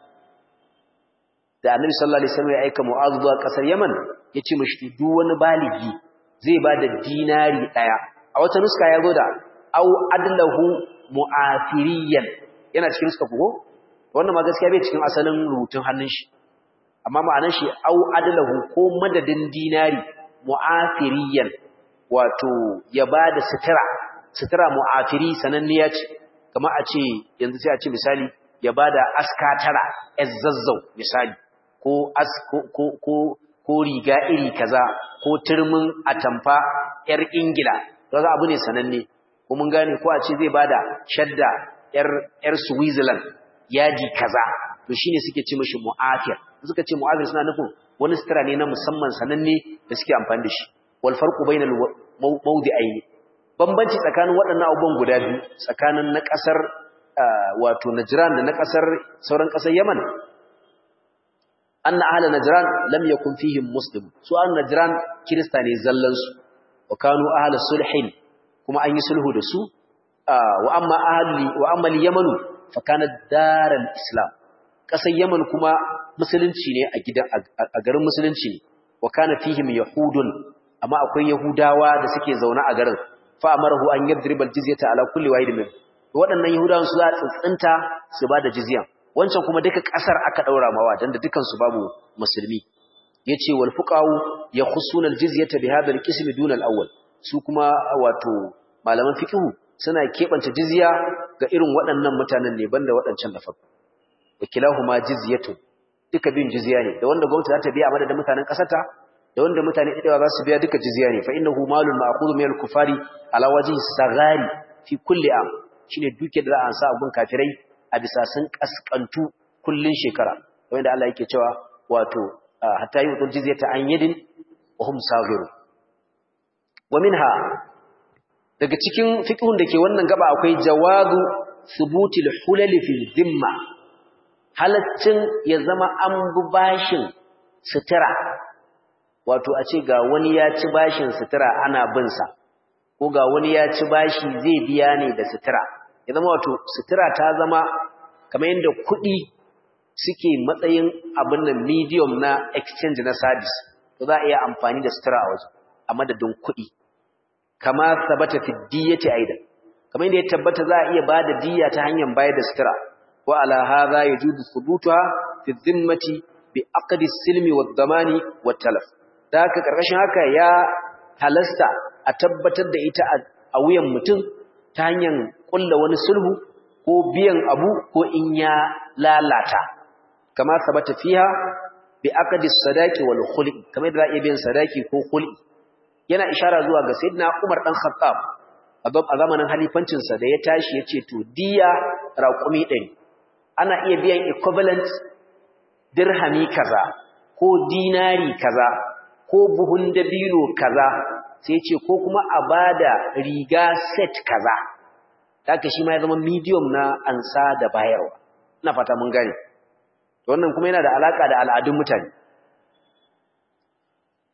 da annabi sallallahu alaihi wasallam ya aika mu'adh zuwa kasar yaman yace mishi duk wani baligi zai bada dinari daya a wata nuska ya zo da au adlahu mu'afiriyan yana cikin nuska ko wannan ma gaskiya bai cikin asalin rubutun hannun shi amma ma'anar shi au adlahu ko madadin dinari mu'afiriyan wato ya bada sutura sutura mu'afiri sananniya ce kamar a ce yanzu sai a ce misali ya bada aska tara zazzau misali ko as ko ko ko riga iri kaza ko turmin atamfa yar ingila kaga abu ne sananne ko mun gane ko a ce zai bada shadda yar yar switzerland yaji kaza to shine suke ce mishi mu'afir suka ce mu'afir suna nufin wani sutura ne na musamman sananne da suke amfani da shi wal farqu bainal mawdi'ain bambanci tsakanin waɗannan abubuwan guda biyu tsakanin na ƙasar wato Najran da na ƙasar sauran ƙasar Yaman anna ahla Najran lam yakun fihim muslim su an Najran kirista ne zallan su wa kanu ahla sulhin kuma an yi sulhu da su wa amma ahli wa amma al-Yaman fa kana daral islam ƙasar Yaman kuma musulunci ne a gidan a garin musulunci ne wa kana fihim yahudun amma akwai yahudawa da suke zaune a garin fa amarahu an yadriba aljizyata ala kulli wahid min waɗannan yahudawan su za a tsintsinta su ba da jizyan wancan kuma duka ƙasar aka daura mawa dan da dukan su babu musulmi yace wal fuqahu yakhussuna aljizyata bi hadha alqism duna alawwal su kuma wato malaman fiqh suna kebanta jizya ga irin waɗannan mutanen ne banda waɗancan da farko wakilahuma jizyatu duka bin jizya ne da wanda gwamnati za ta biya a madadin mutanen ƙasarta da wanda mutane ɗaya za su biya duka jizya ne fa innahu malun ma'khudhu min al-kufari ala wajhi sagari fi kulli am shine duke da za a sa abun kafirai a bisa sun kaskantu kullun shekara kamar da Allah yake cewa wato hatta yi udul jizyata an yadin wa hum saghiru wa minha daga cikin fiqhun da ke wannan gaba akwai jawazu thubutil hulal fi dhimma halaccin ya zama an bu bashin sutura wato a ce ga wani ya ci bashin sutura ana binsa ko ga wani ya ci bashi zai biya ne da sutura ya zama wato sutura ta zama kamar yadda kuɗi suke matsayin abin da medium na exchange na service to za a iya amfani da sutura a waje a madadin kuɗi kama sabata fi diyyati aidan kamar yadda ya tabbata za a iya ba da diyya ta hanyar bayar da sutura wa ala hadha yajuzu thubutuha fi dhimmati bi aqdi silmi wad damani wat talaf da haka ƙarƙashin haka ya halasta a tabbatar da ita a wuyan mutum ta hanyar ƙulla wani sulhu ko biyan abu ko in ya lalata kama sabata fiha bi aqdi sadaqi wal khuli kamar da iya biyan sadaki ko khuli yana ishara zuwa ga sayyidina Umar dan Khattab a zamanin halifancin sa da ya tashi yace to diya raqumi 100 ana iya biyan equivalent dirhami kaza ko dinari kaza ko buhun dabino kaza sai ce ko kuma a bada riga set kaza haka shi ma ya zama medium na ansa da bayarwa ina fata mun gane wannan kuma yana da alaka da al'adun mutane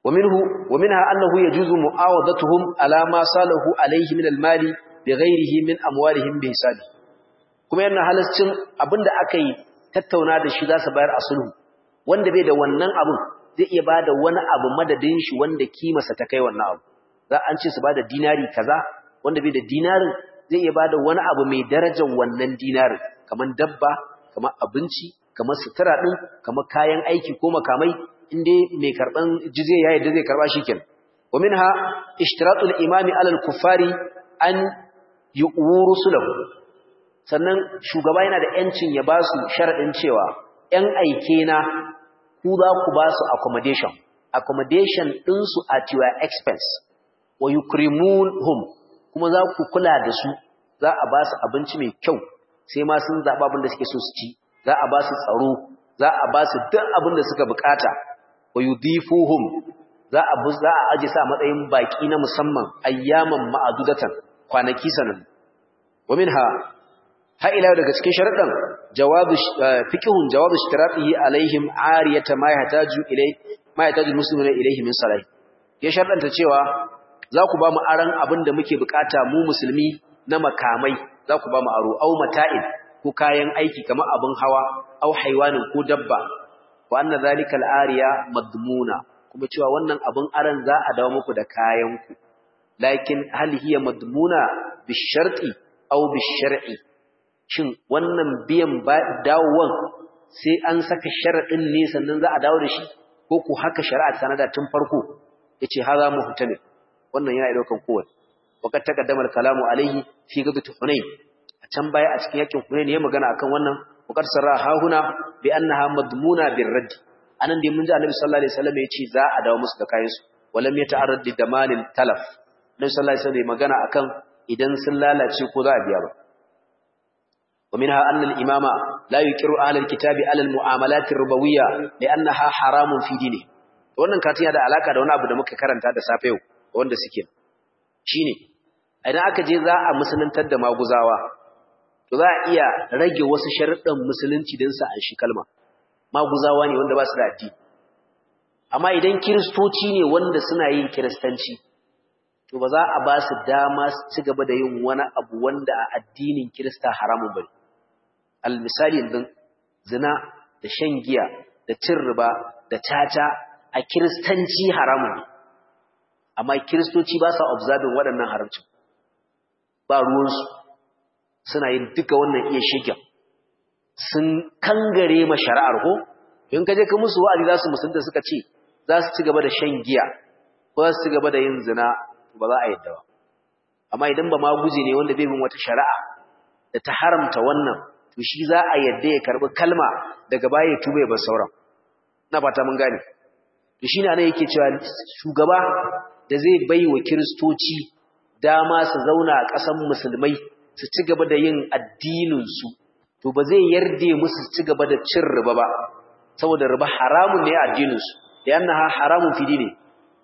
ومنه ومنها أنه يجوز معاوضتهم على ما صاله عليه من المال بغيره من أموالهم بحسابه kuma yana halascin abinda aka yi tattauna da shi za su bayar a sulhu wanda bai da wannan abin zai iya bada wani abu madadin shi wanda kimarsa ta kai wannan abu za an ce su bada dinari kaza wanda bai da dinarin zai iya bada wani abu mai darajar wannan dinarin kamar dabba kamar abinci kamar sutura din kamar kayan aiki ko makamai inda mai karban jizya ya yadda zai karba shikenan wa minha ishtiratul imami alal kuffari an yu'uru sulahu sannan shugaba yana da yancin ya ba su sharadin cewa yan aike na ku za ku ba su accommodation accommodation din su at your expense wa yukrimunhum kuma za ku kula da su za a ba su abinci mai kyau sai ma sun zaɓa abin da suke so su ci za a ba su tsaro za a ba su duk abin da suka bukata wa yudifuhum za a bu za a aje sa matsayin baki na musamman ayyaman ma'adudatan kwanaki sanan wa minha ha ila daga cikin sharadan jawabu fiqhun jawabu ishtiratihi alaihim ariyata ma yahtaju ilay ma yahtaju muslimuna ilayhi min salah ya sharadanta cewa za ku ba mu aran abin da muke bukata mu musulmi na makamai za ku ba mu aro au mata'in ko kayan aiki kamar abin hawa au haiwanin ko dabba wa anna zalikal ariya madmuna kuma cewa wannan abin aran za a dawo muku da kayan ku lakin hal hiya madmuna bisharti aw bishar'i shin wannan biyan dawowan sai an saka sharadin ne sannan za a dawo da shi ko ku haka shari'a sanada tun farko yace haza muhtamil wannan yana daukan kowanne وقد تقدم الكلام عليه في غزوة حنين can baya a cikin yakin Hunayn ya magana akan wannan wakar sarra ha huna bi annaha madmuna bir radd anan dai mun ji Annabi sallallahu alaihi wasallam yace za a dawo musu da kayan su walam yata'arrad li damanil talaf Annabi sallallahu alaihi wasallam magana akan idan sun lalace ko za a biya ba wa minha anna al-imama la yuqiru ahli al-kitabi ala al-mu'amalat ar-rubawiyya li'annaha haramun fi dini wannan katin da alaka da wani abu da muka karanta da safe yau wanda suke shine idan aka je za a musuluntar da maguzawa to za a iya rage wasu sharuɗan musulunci don sa an shi kalma maguzawa ne wanda ba su da addini amma idan kiristoci ne wanda suna yin kiristanci to ba za a ba su dama su ci gaba da yin wani abu wanda a addinin kirista haramun bane al misali yanzu zina da shan giya da cin riba da caca a kiristanci haramun ne amma kiristoci ba sa observing waɗannan haramcin ba ruwansu suna yin duka wannan iya shigen sun kangare ma shari'ar ko in ka je ka musu wa'azi za su musulunta suka ce za su ci gaba da shan giya ko za su ci gaba da yin zina ba za a yadda ba amma idan ba ma guje ne wanda bai bin wata shari'a da ta haramta wannan to shi za a yadda ya karbi kalma daga baya ya tuba ya bar sauran na fata mun gane to shine anan yake cewa shugaba da zai bai wa kiristoci dama su zauna a ƙasan musulmai su ci gaba da yin addininsu to ba zai yarda musu su ci gaba da cin riba ba saboda riba haramun ne a addininsu da yana haramun fidi ne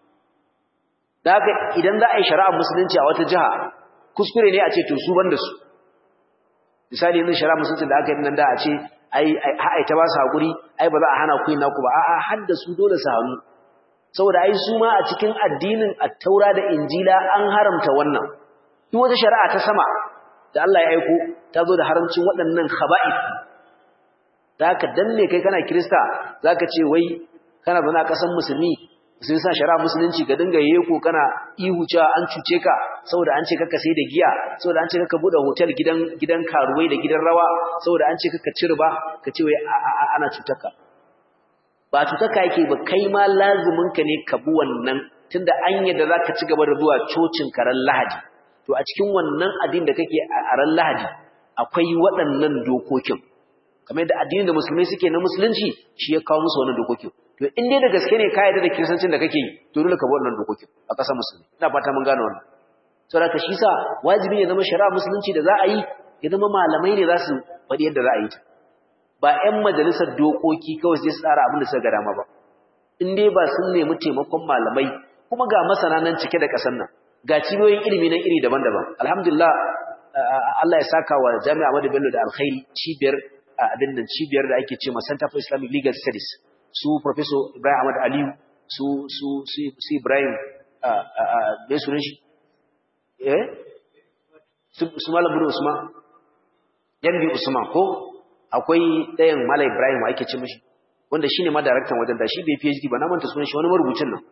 da haka idan za a yi shari'ar musulunci a wata jiha kuskure ne a ce to su banda su misali yanzu shari'ar musulunci da aka yi nan da a ce ai ta ba su haƙuri ai ba za a hana ku yin naku ba a'a har da su dole su hannu saboda ai su ma a cikin addinin at-taura da injila an haramta wannan duk wata shari'a ta sama da Allah ya aiko ta zo da haramcin waɗannan khaba'ith zaka danne kai kana kirista zaka ce wai kana zana kasan musulmi sun sa shari'a musulunci ka dinga yeko kana ihu cewa an cuce ka saboda an ce kaka sai da giya saboda an ce kaka bude hotel gidan gidan karuwai da gidan rawa saboda an ce kaka cirba ka ce wai ana cutar ka ba cutarka yake ba kai ma lazuminka ne ka bi wannan tunda an yadda za ka ci gaba da zuwa cocin karen lahadi to a cikin wannan addini da kake a ran lahadi akwai waɗannan dokokin kamar yadda addinin da musulmai suke na musulunci shi ya kawo musu wannan dokokin to in dai da gaske ne ka yarda da kiristancin da kake yi to dole ka bi wannan dokokin a ƙasar musulmi ina fata mun gane wannan saboda shi sa wajibi ne zama shari'a musulunci da za a yi ya zama malamai ne za su faɗi yadda za a yi ta ba 'yan majalisar dokoki kawai sai su tsara abin da suka ga dama ba in dai ba sun nemi taimakon malamai kuma ga masana nan cike da ƙasar nan ga cibiyoyin ilimi nan iri daban-daban alhamdulillah Allah ya saka wa Jami'a Ahmadu Bello da alkhairi cibiyar abin nan cibiyar da ake cewa Center for Islamic Legal Studies su Professor Ibrahim Ahmad Aliyu su su su Ibrahim a a a sunan shi eh su malam bin Usman yan bi Usman ko akwai ɗayan Malam Ibrahim ake ce mishi wanda shine ma daraktan wajen da shi bai PhD ba na manta sunan shi wani marubucin nan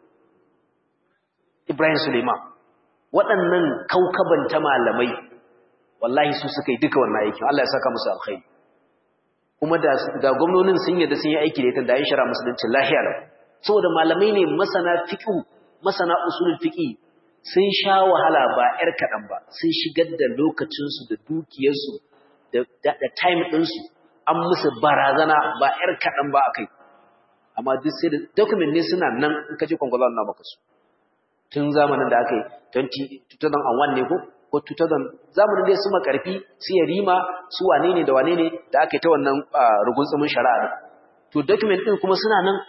Ibrahim Suleiman waɗannan kaukaban ta malamai wallahi su suka yi duka wannan aikin Allah ya saka musu alkhairi kuma da ga gwamnonin sun yadda sun yi aiki da ita da yin shara musulunci lahiya lau saboda malamai ne masana fiqh masana usulul fiqh sun sha wahala ba yar kaɗan ba sun shigar da lokacinsu da dukiyarsu da time ɗinsu an musu barazana ba ‘yar kaɗan ba a kai amma duk sai da document ne suna nan in ka je kwangwala na maka su tun zamanin da aka yi 2001 ne ko ko 2000 zamanin da su makarfi su ya rima su wane ne da wane ne da aka yi ta wannan rugunsumin shari'a to document ɗin kuma suna nan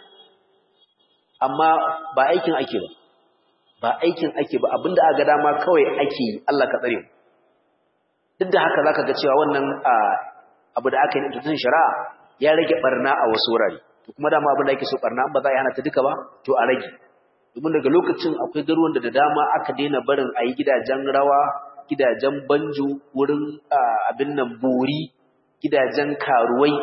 amma ba aikin ake ba ba aikin ake ba abinda aka dama kawai ake yi Allah ka tsare mu duk da haka zaka ga cewa wannan abu da aka yi tutun shari'a ya rage barna a wasu wurare to kuma dama abin da ake so barna ba za a yi hana ta duka ba to a rage domin daga lokacin akwai garuwan da da dama aka daina barin a yi gidajen rawa gidajen banjo wurin abin nan bori gidajen karuwai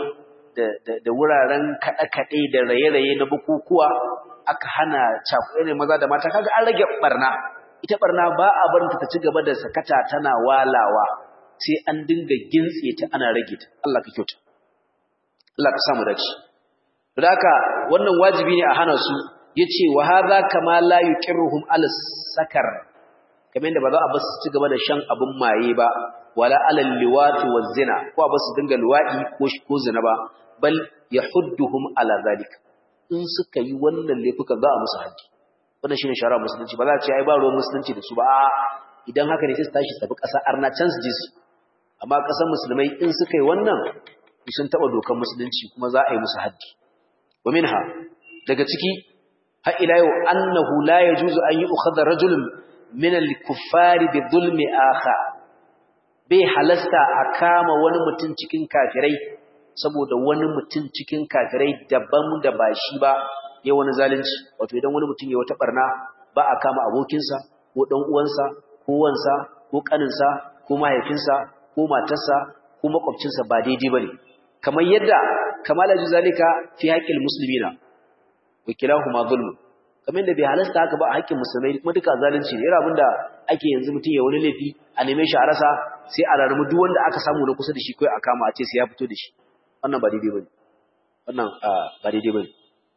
da wuraren kaɗe-kaɗe da raye-raye na bukukuwa aka hana cakuɗe ne maza da mata kaga an rage barna ita barna ba a barinta ta ci gaba da sakata tana walawa sai an dinga gintse ta ana rage ta Allah ka kyauta Allah ka samu dace to haka wannan wajibi ne a hana su yace wa hadha kama la yuqirruhum al sakar kamar da ba za a basu ci gaba da shan abun maye ba wala alal liwati waz zina ko ba su dinga luwadi ko ko zina ba bal yahudduhum ala zalik in suka yi wannan laifuka za a musu haji wannan shine shari'a musulunci ba za a ce ai ba ruwan musulunci da su ba idan haka ne sai su tashi su tafi ƙasa arna can su je su amma ƙasar musulmai in suka yi wannan sun taɓa dokar musulunci kuma za a yi musu haddi wa minha daga ciki har ila yau annahu la yajuzu an yu'khadha rajulun min al-kuffari bi dhulmi akha bai halasta a kama wani mutum cikin kafirai saboda wani mutum cikin kafirai daban da ba shi ba ya wani zalunci wato idan wani mutum ya wata barna ba a kama abokinsa ko dan uwansa ko wansa ko kaninsa ko mahaifinsa ko matarsa ko makwabcinsa ba daidai bane kamar yadda kamala zalika fi haqqil muslimina wa kilahuma zulm kamar yadda bai halasta haka ba a haƙƙin musulmai kuma duka zalunci ne irin abinda ake yanzu mutum ya wani laifi a neme shi a rasa sai a rarramu duk wanda aka samu na kusa da shi kai a kama a ce sai ya fito da shi wannan ba daidai bane wannan ba daidai bane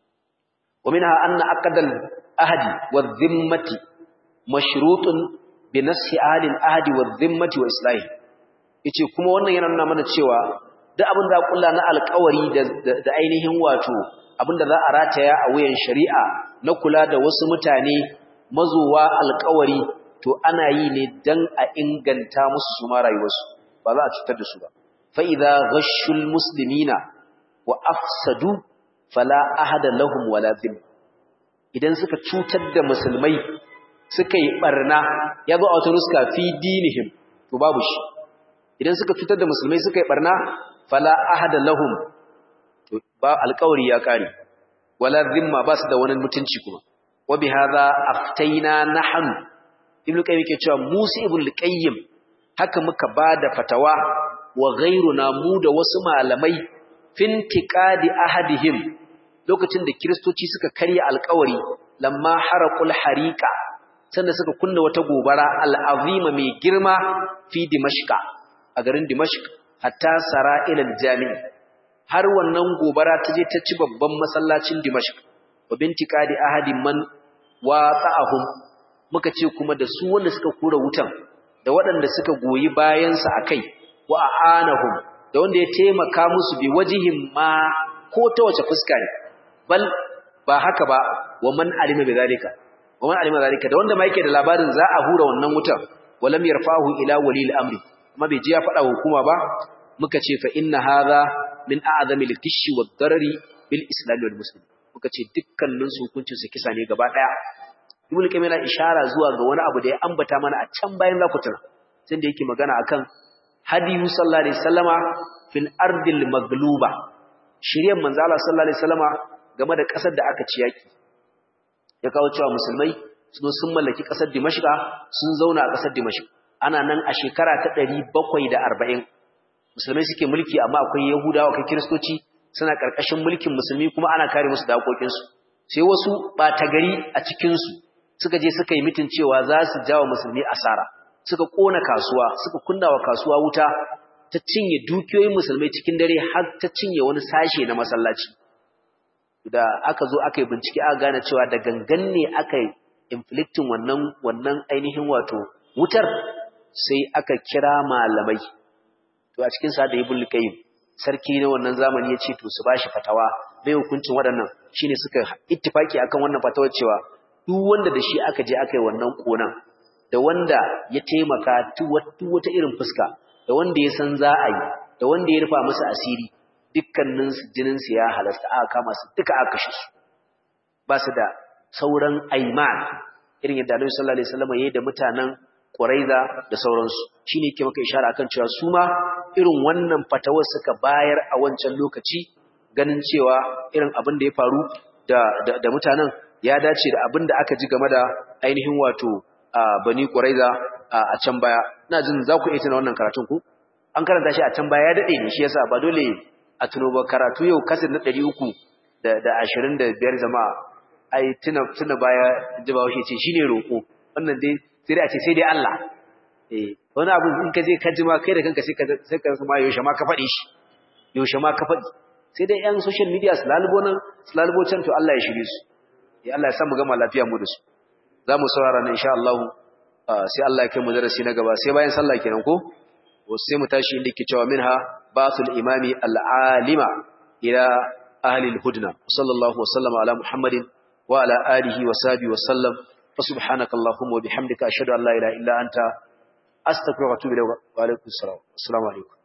wa minha anna aqdal ahdi wa dhimmati mashrutun bi nafsi ahli al-ahdi wa dhimmati wa islahi yace kuma wannan yana nuna mana cewa duk abin da kulla na alƙawari da ainihin wato abin da za a rataya a wuyan shari'a na kula da wasu mutane mazowa alƙawari to ana yi ne dan a inganta musu su ma rayuwarsu ba za a cutar da su ba fa idza ghashul muslimina wa afsadu fala ahada lahum wala dhim idan suka cutar da musulmai suka yi barna ya zo a wata nuska fi dinihim to babu shi idan suka cutar da musulmai suka yi barna fala ahada lahum to ba alƙawari ya kare wala zimma ba su da wani mutunci kuma wa bi hadha aftaina nahnu ibnu qayyim yake cewa musa ibnu qayyim haka muka bada fatawa wa ghayruna mu da wasu malamai fintiqadi ahadihim lokacin da kristoci suka karya alƙawari lamma haraqul hariqa sanda suka kunna wata gobara al'azima mai girma fi dimashqa a garin dimashq hatta sara ila jami'i har wannan gobara ta je ta ci babban masallacin dimashq wa bintiqadi ahadin man wata'ahum muka ce kuma da su wanda suka kura wutan da waɗanda suka goyi bayan sa akai wa aanahum da wanda ya taimaka musu bi wajihin ma ko ta wace fuska ne bal ba haka ba wa man alima bi zalika wa man alima zalika da wanda ma yake da labarin za a hura wannan wutan walam yarfahu ila wali al-amri amma bai ji ya faɗa hukuma ba muka ce fa inna hadha min a'zami al-kishi wad-darari bil islam wal muslim muka ce dukkanin su hukuncin su kisa ne gaba daya ibnu qayyim yana ishara zuwa ga wani abu da ya ambata mana a can bayan zakutuna sai da yake magana akan hadiyu sallallahu alaihi wasallama fil ardil magluba shiryan manzo Allah sallallahu alaihi wasallama game da kasar da aka ci yaki ya kawo cewa musulmai sun sun mallaki ƙasar dimashqa sun zauna a ƙasar dimashq ana nan a shekara ta 740 musulmai suke mulki amma akwai yahudawa akwai kiristoci suna ƙarƙashin mulkin musulmi kuma ana kare musu da haƙoƙinsu sai wasu ɓata gari a cikinsu suka je suka yi mitin cewa za su jawa musulmi asara suka ƙona kasuwa suka kunna wa kasuwa wuta ta cinye dukiyoyin musulmai cikin dare har ta cinye wani sashe na masallaci da aka zo aka yi bincike aka gane cewa da gangan ne aka yi inflicting wannan wannan ainihin wato wutar sai aka kira malamai to a cikin sa da ibn qayyim sarki na wannan zamani ya ce to su bashi fatawa bai hukuncin waɗannan shine suka ittifaki akan wannan fatawar cewa duk wanda da shi aka je aka yi wannan konan da wanda ya taimaka duk wata irin fuska da wanda ya san za a yi da wanda ya rufa musu asiri dukkanin jinin su ya halasta aka kama su duka aka kashe su ba su da sauran aiman irin yadda Annabi sallallahu alaihi wasallam yayi da mutanen Quraiza da sauransu shine yake maka ishara akan cewa su ma irin wannan fatawar suka bayar a wancan lokaci ganin cewa irin abin da ya faru da da, mutanen ya dace da abin da aka ji game da ainihin wato Bani Quraiza a can baya ina jin za ku iya tuna wannan karatun ku an karanta shi a can baya ya dade ne shi yasa ba dole a tuno ba karatu yau kasir na 300 da da 25 jama'a ai tuna tuna baya ji ba shi ce shine roko wannan dai sai dai a ce sai dai Allah eh wani abu in ka je ka ji ma kai da kanka sai ka sai ka ma yaushe ma ka faɗi shi yaushe ma ka faɗi sai dai yan social media su lalubo nan su lalubo can to Allah ya shirye su ya Allah ya sa mu gama lafiya mu da su za mu saurara nan insha Allah sai Allah ya kai mu darasi na gaba sai bayan sallah kenan ko sai mu tashi inda ke cewa minha basul imami al'alima ila ahli al-hudna sallallahu wa sallama ala muhammadin wa ala alihi wa sahbihi wa sallam fa subhanaka allahumma wa bihamdika ashhadu an la ilaha illa anta astaghfiruka wa atubu ilayk wa alaikum assalam assalamu alaikum